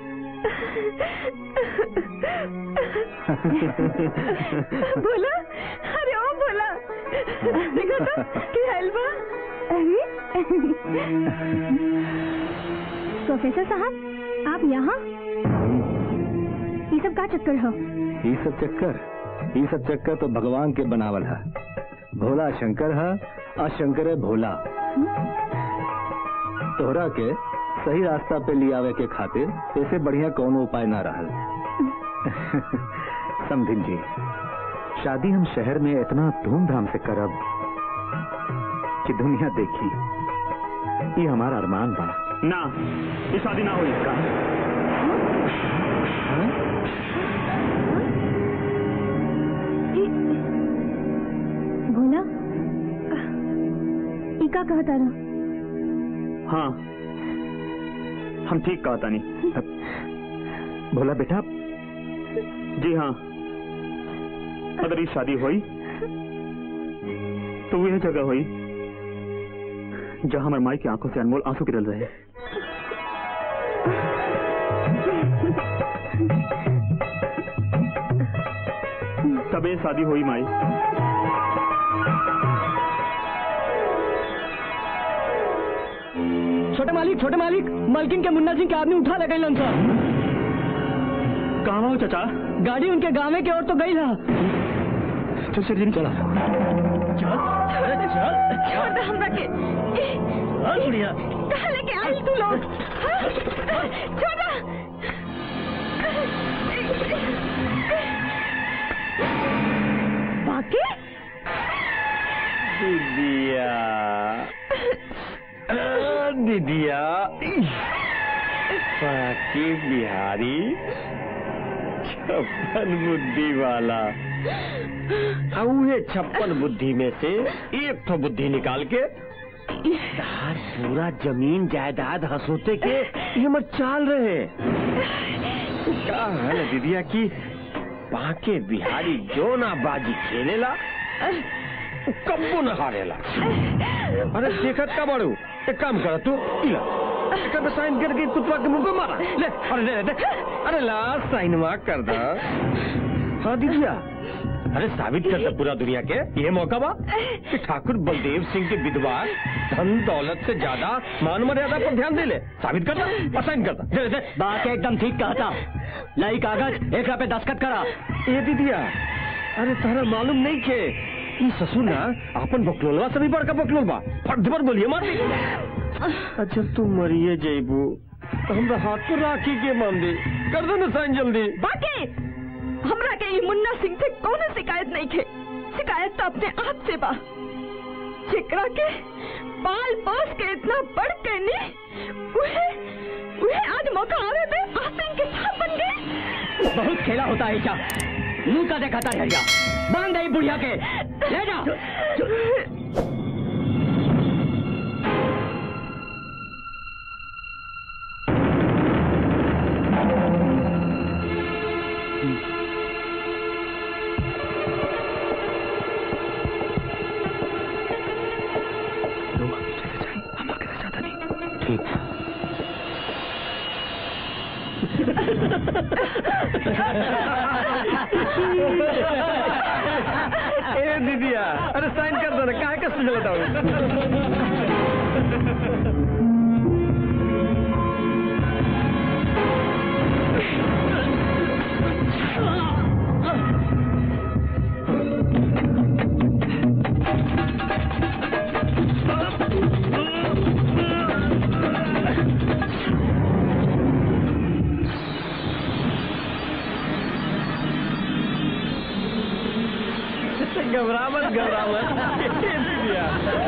भोला अरे ओ भोला देखो तो की हाल बा अरे प्रोफेसर साहब आप यहाँ ये सब का चक्कर हो ये सब चक्कर ये सब चक्कर तो भगवान के बनावल है भोला शंकर है और शंकर है भोला तोहरा के सही रास्ता पे ले आवे के खातिर ऐसे बढ़िया कोनो उपाय ना रहल समझिन जी शादी हम शहर में इतना धूमधाम से करब कि दुनिया देखी ये हमारा अरमान बा ना ये शादी ना हुई का हाँ? भोला ई का कहता रहा हाँ हम ठीक कहा तानी भोला बेटा जी हाँ अगर ये शादी हुई तो वह जगह हुई जहाँ हमारे माई की आंखों से अनमोल आंसू गिरल रहे तब ये शादी हुई माई छोटे मालिक छोटे मालिक मालकिन के मुन्ना सिंह के आदमी उठा ले गई सर कहाँ हो चाचा गाड़ी उनके गाँव के ओर तो गई था चल चल चला छोड़ दे हमरा के बढ़िया कहाँ लेके आई तू लोग हाँ? छोड़ दे बाकी दीदिया आ, दीदिया बाकी बिहारी छप्पन बुद्धि वाला उहे छप्पन बुद्धि में से एक तो बुद्धि निकाल के तार पूरा जमीन जायदाद हंसोते के ये मत चाल रहे क्या है ना दीदिया की बाके बिहारी जो ना बाजी खेलेला कब्बो न हारेला अरे देखत का बड़ू एक काम करा तू इला एक पे साइन करके कुतवा के मुंह पे मारा ले अरे ले ले अरे ला साइन वा कर दा हाँ दीदिया अरे साबित करता पूरा दुनिया के ये मौका बा कि ठाकुर बलदेव सिंह के विधवा धन दौलत से ज्यादा मान मर्यादा पर ध्यान दे ले साबित करता और साइन करता दे दे, दे बात एकदम ठीक कहा था लाई कागज एक पे दस्तखत करा ए दीदिया अरे तारा मालूम नहीं के ई ससुर ना अपन बकलोलवा से भी बड़का बकलोल बा फट पर बोलिए मार दी अच्छा तू मरिए जैबू तो हमरा हाथ को राखी के मान दे कर दे ना साइन जल्दी बाकी हमरा के ई मुन्ना सिंह से कोनो शिकायत नहीं खे शिकायत तो अपने आप से बा जेकरा के पाल पोस के इतना बढ़ के नी उहे उहे आज मौका आवे पे आसिम के साथ बन गए बहुत खेला होता है क्या मुंह का देखा था हरिया बांध दे बुढ़िया के ले जा ए दीदिया अरे साइन कर दो ना काहे कष्ट चलता हूँ घबरा मत घबरा मत ए दीदिया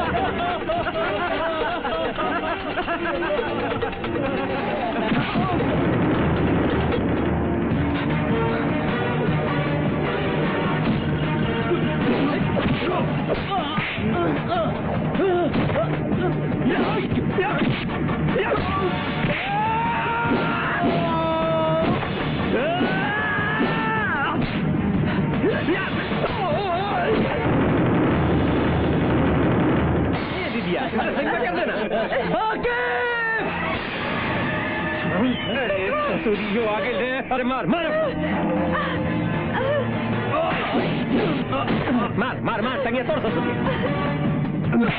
ए दीदिया अरे संग में कर देना ओके अरे ससुरियो आगे ले अरे मार मार मार मार मार टंगिया तोड़ ससुरी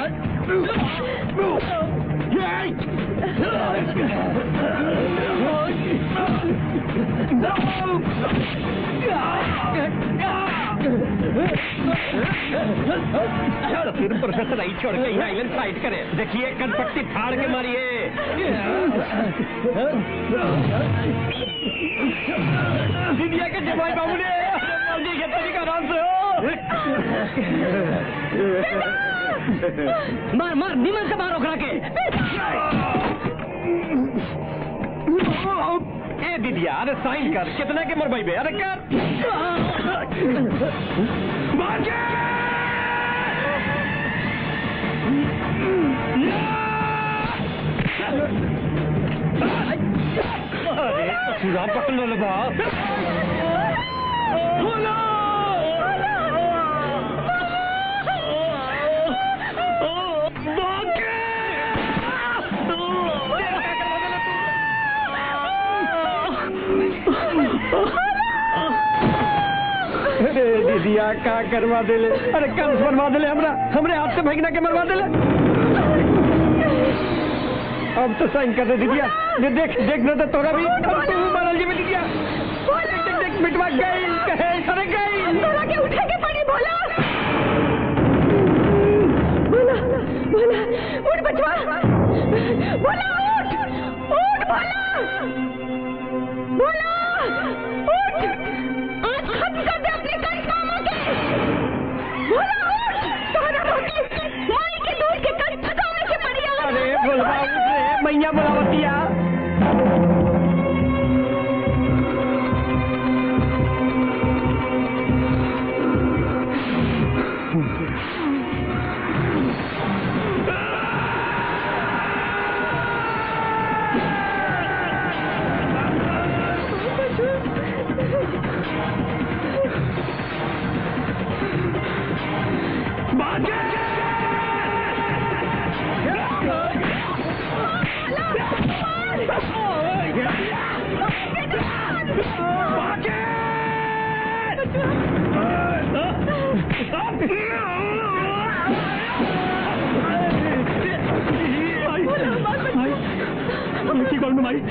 छोड़ फिर प्रोफेसर आई छोड़ के आइलैंड साइड करे देखिए कनपट्टी फाड़ के मारिए दीदिया के जमाई बाबू ने जल्दी के तरीका आराम से हो मार मार निमन से मार ओकरा के ए दीदिया अरे साइन कर कितना के मरवाई बे अरे कर अरे पूरा पकड़ लो बा अरे दीदिया का करवा देले अरे कंस बनवा देले हमरा हमरे हाथ से भगना के मरवा देले अब तो साइन कर दे दीदिया ये देख देख ना तो तोरा भी अब तू भी मारल जी में दीदिया देख देख देख मिटवा गई कहे अरे गई तोरा के उठे के पड़ी बोला बोला बोला उठ बचवा बोला उठ उठ बोला बोला उठ आज खत्म कर दे अपने करिश्मा के बोला उठ तोरा रोटी माई के दूध के कल चुकावे के पड़ी आज। अरे बोलवा उसे मैया बुलावतिया भाई की कौन भाई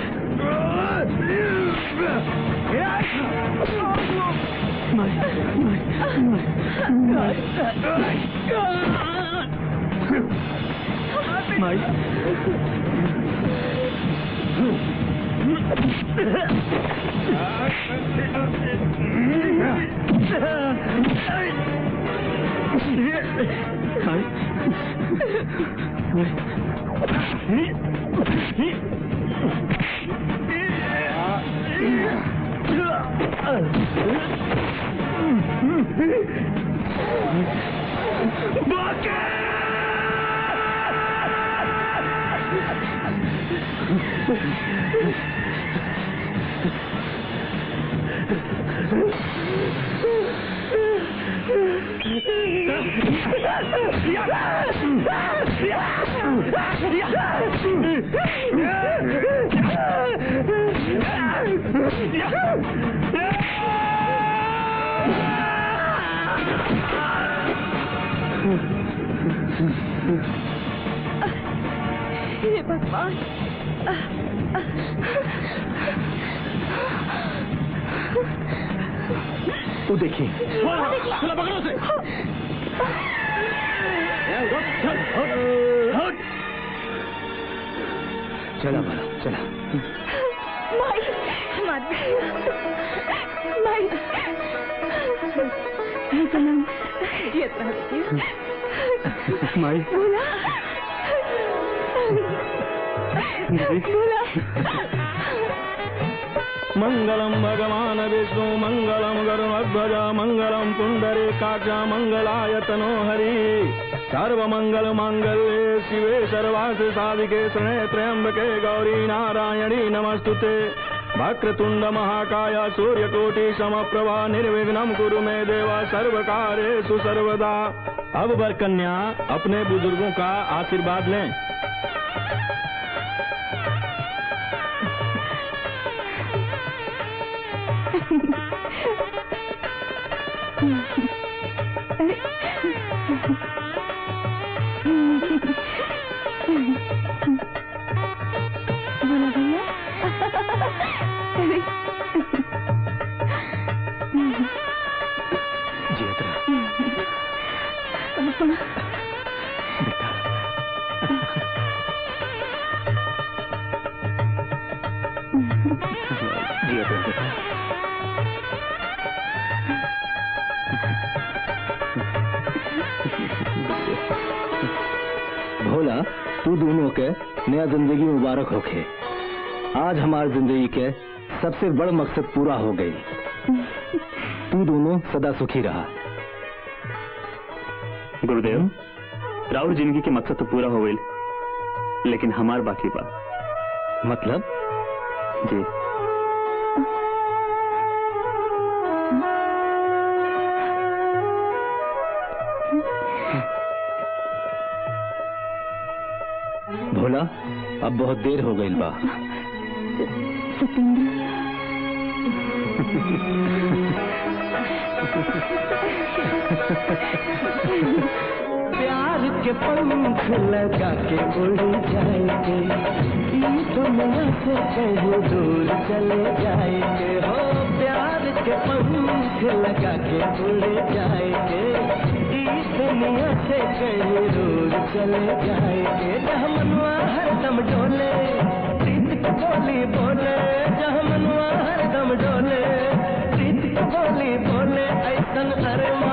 हे भगवान वो देखिए चला पकड़ो से चला बड़ा चला माई हमारी माई हे सनम जियत रह बेटी माई बोला बोला मंगलम भगवान विष्णु मंगलम गरुणध्वज मंगलम पुंडरे काच मंगलायतनो हरि सर्व मंगल मांगल्ये शिवे सर्वार्थ साधिके शरणे त्र्यंबके गौरी नारायणी नमस्तुते वक्रतुंड महाकाय सूर्यकोटि समप्रभा निर्विघ्नं कुरु मे देवा सर्व कार्येषु सर्वदा अब वर कन्या अपने बुजुर्गों का आशीर्वाद लें बोला भैया जियत रहा जियत रहा बेटा भोला तू दोनों के नया जिंदगी मुबारक होखे आज हमारी जिंदगी के सबसे बड़ मकसद पूरा हो गई तू दोनों सदा सुखी रहा गुरुदेव राउर जिंदगी के मकसद तो पूरा हो गई लेकिन हमार बाकी बा मतलब जी भोला अब बहुत देर हो गई बा सतेंद्र प्यार के पंख लगा के उड़ जाएंगे ये दुनिया से कहीं दूर चले जाएंगे हो प्यार के पंख लगा के उड़ जाएंगे इस दुनिया से कहीं दूर चले जाएंगे जहाँ मनवा हरदम डोले प्रीत की बोली बोले जहाँ मनवा हरदम डोले प्रीत की बोली बोले ऐसन अरे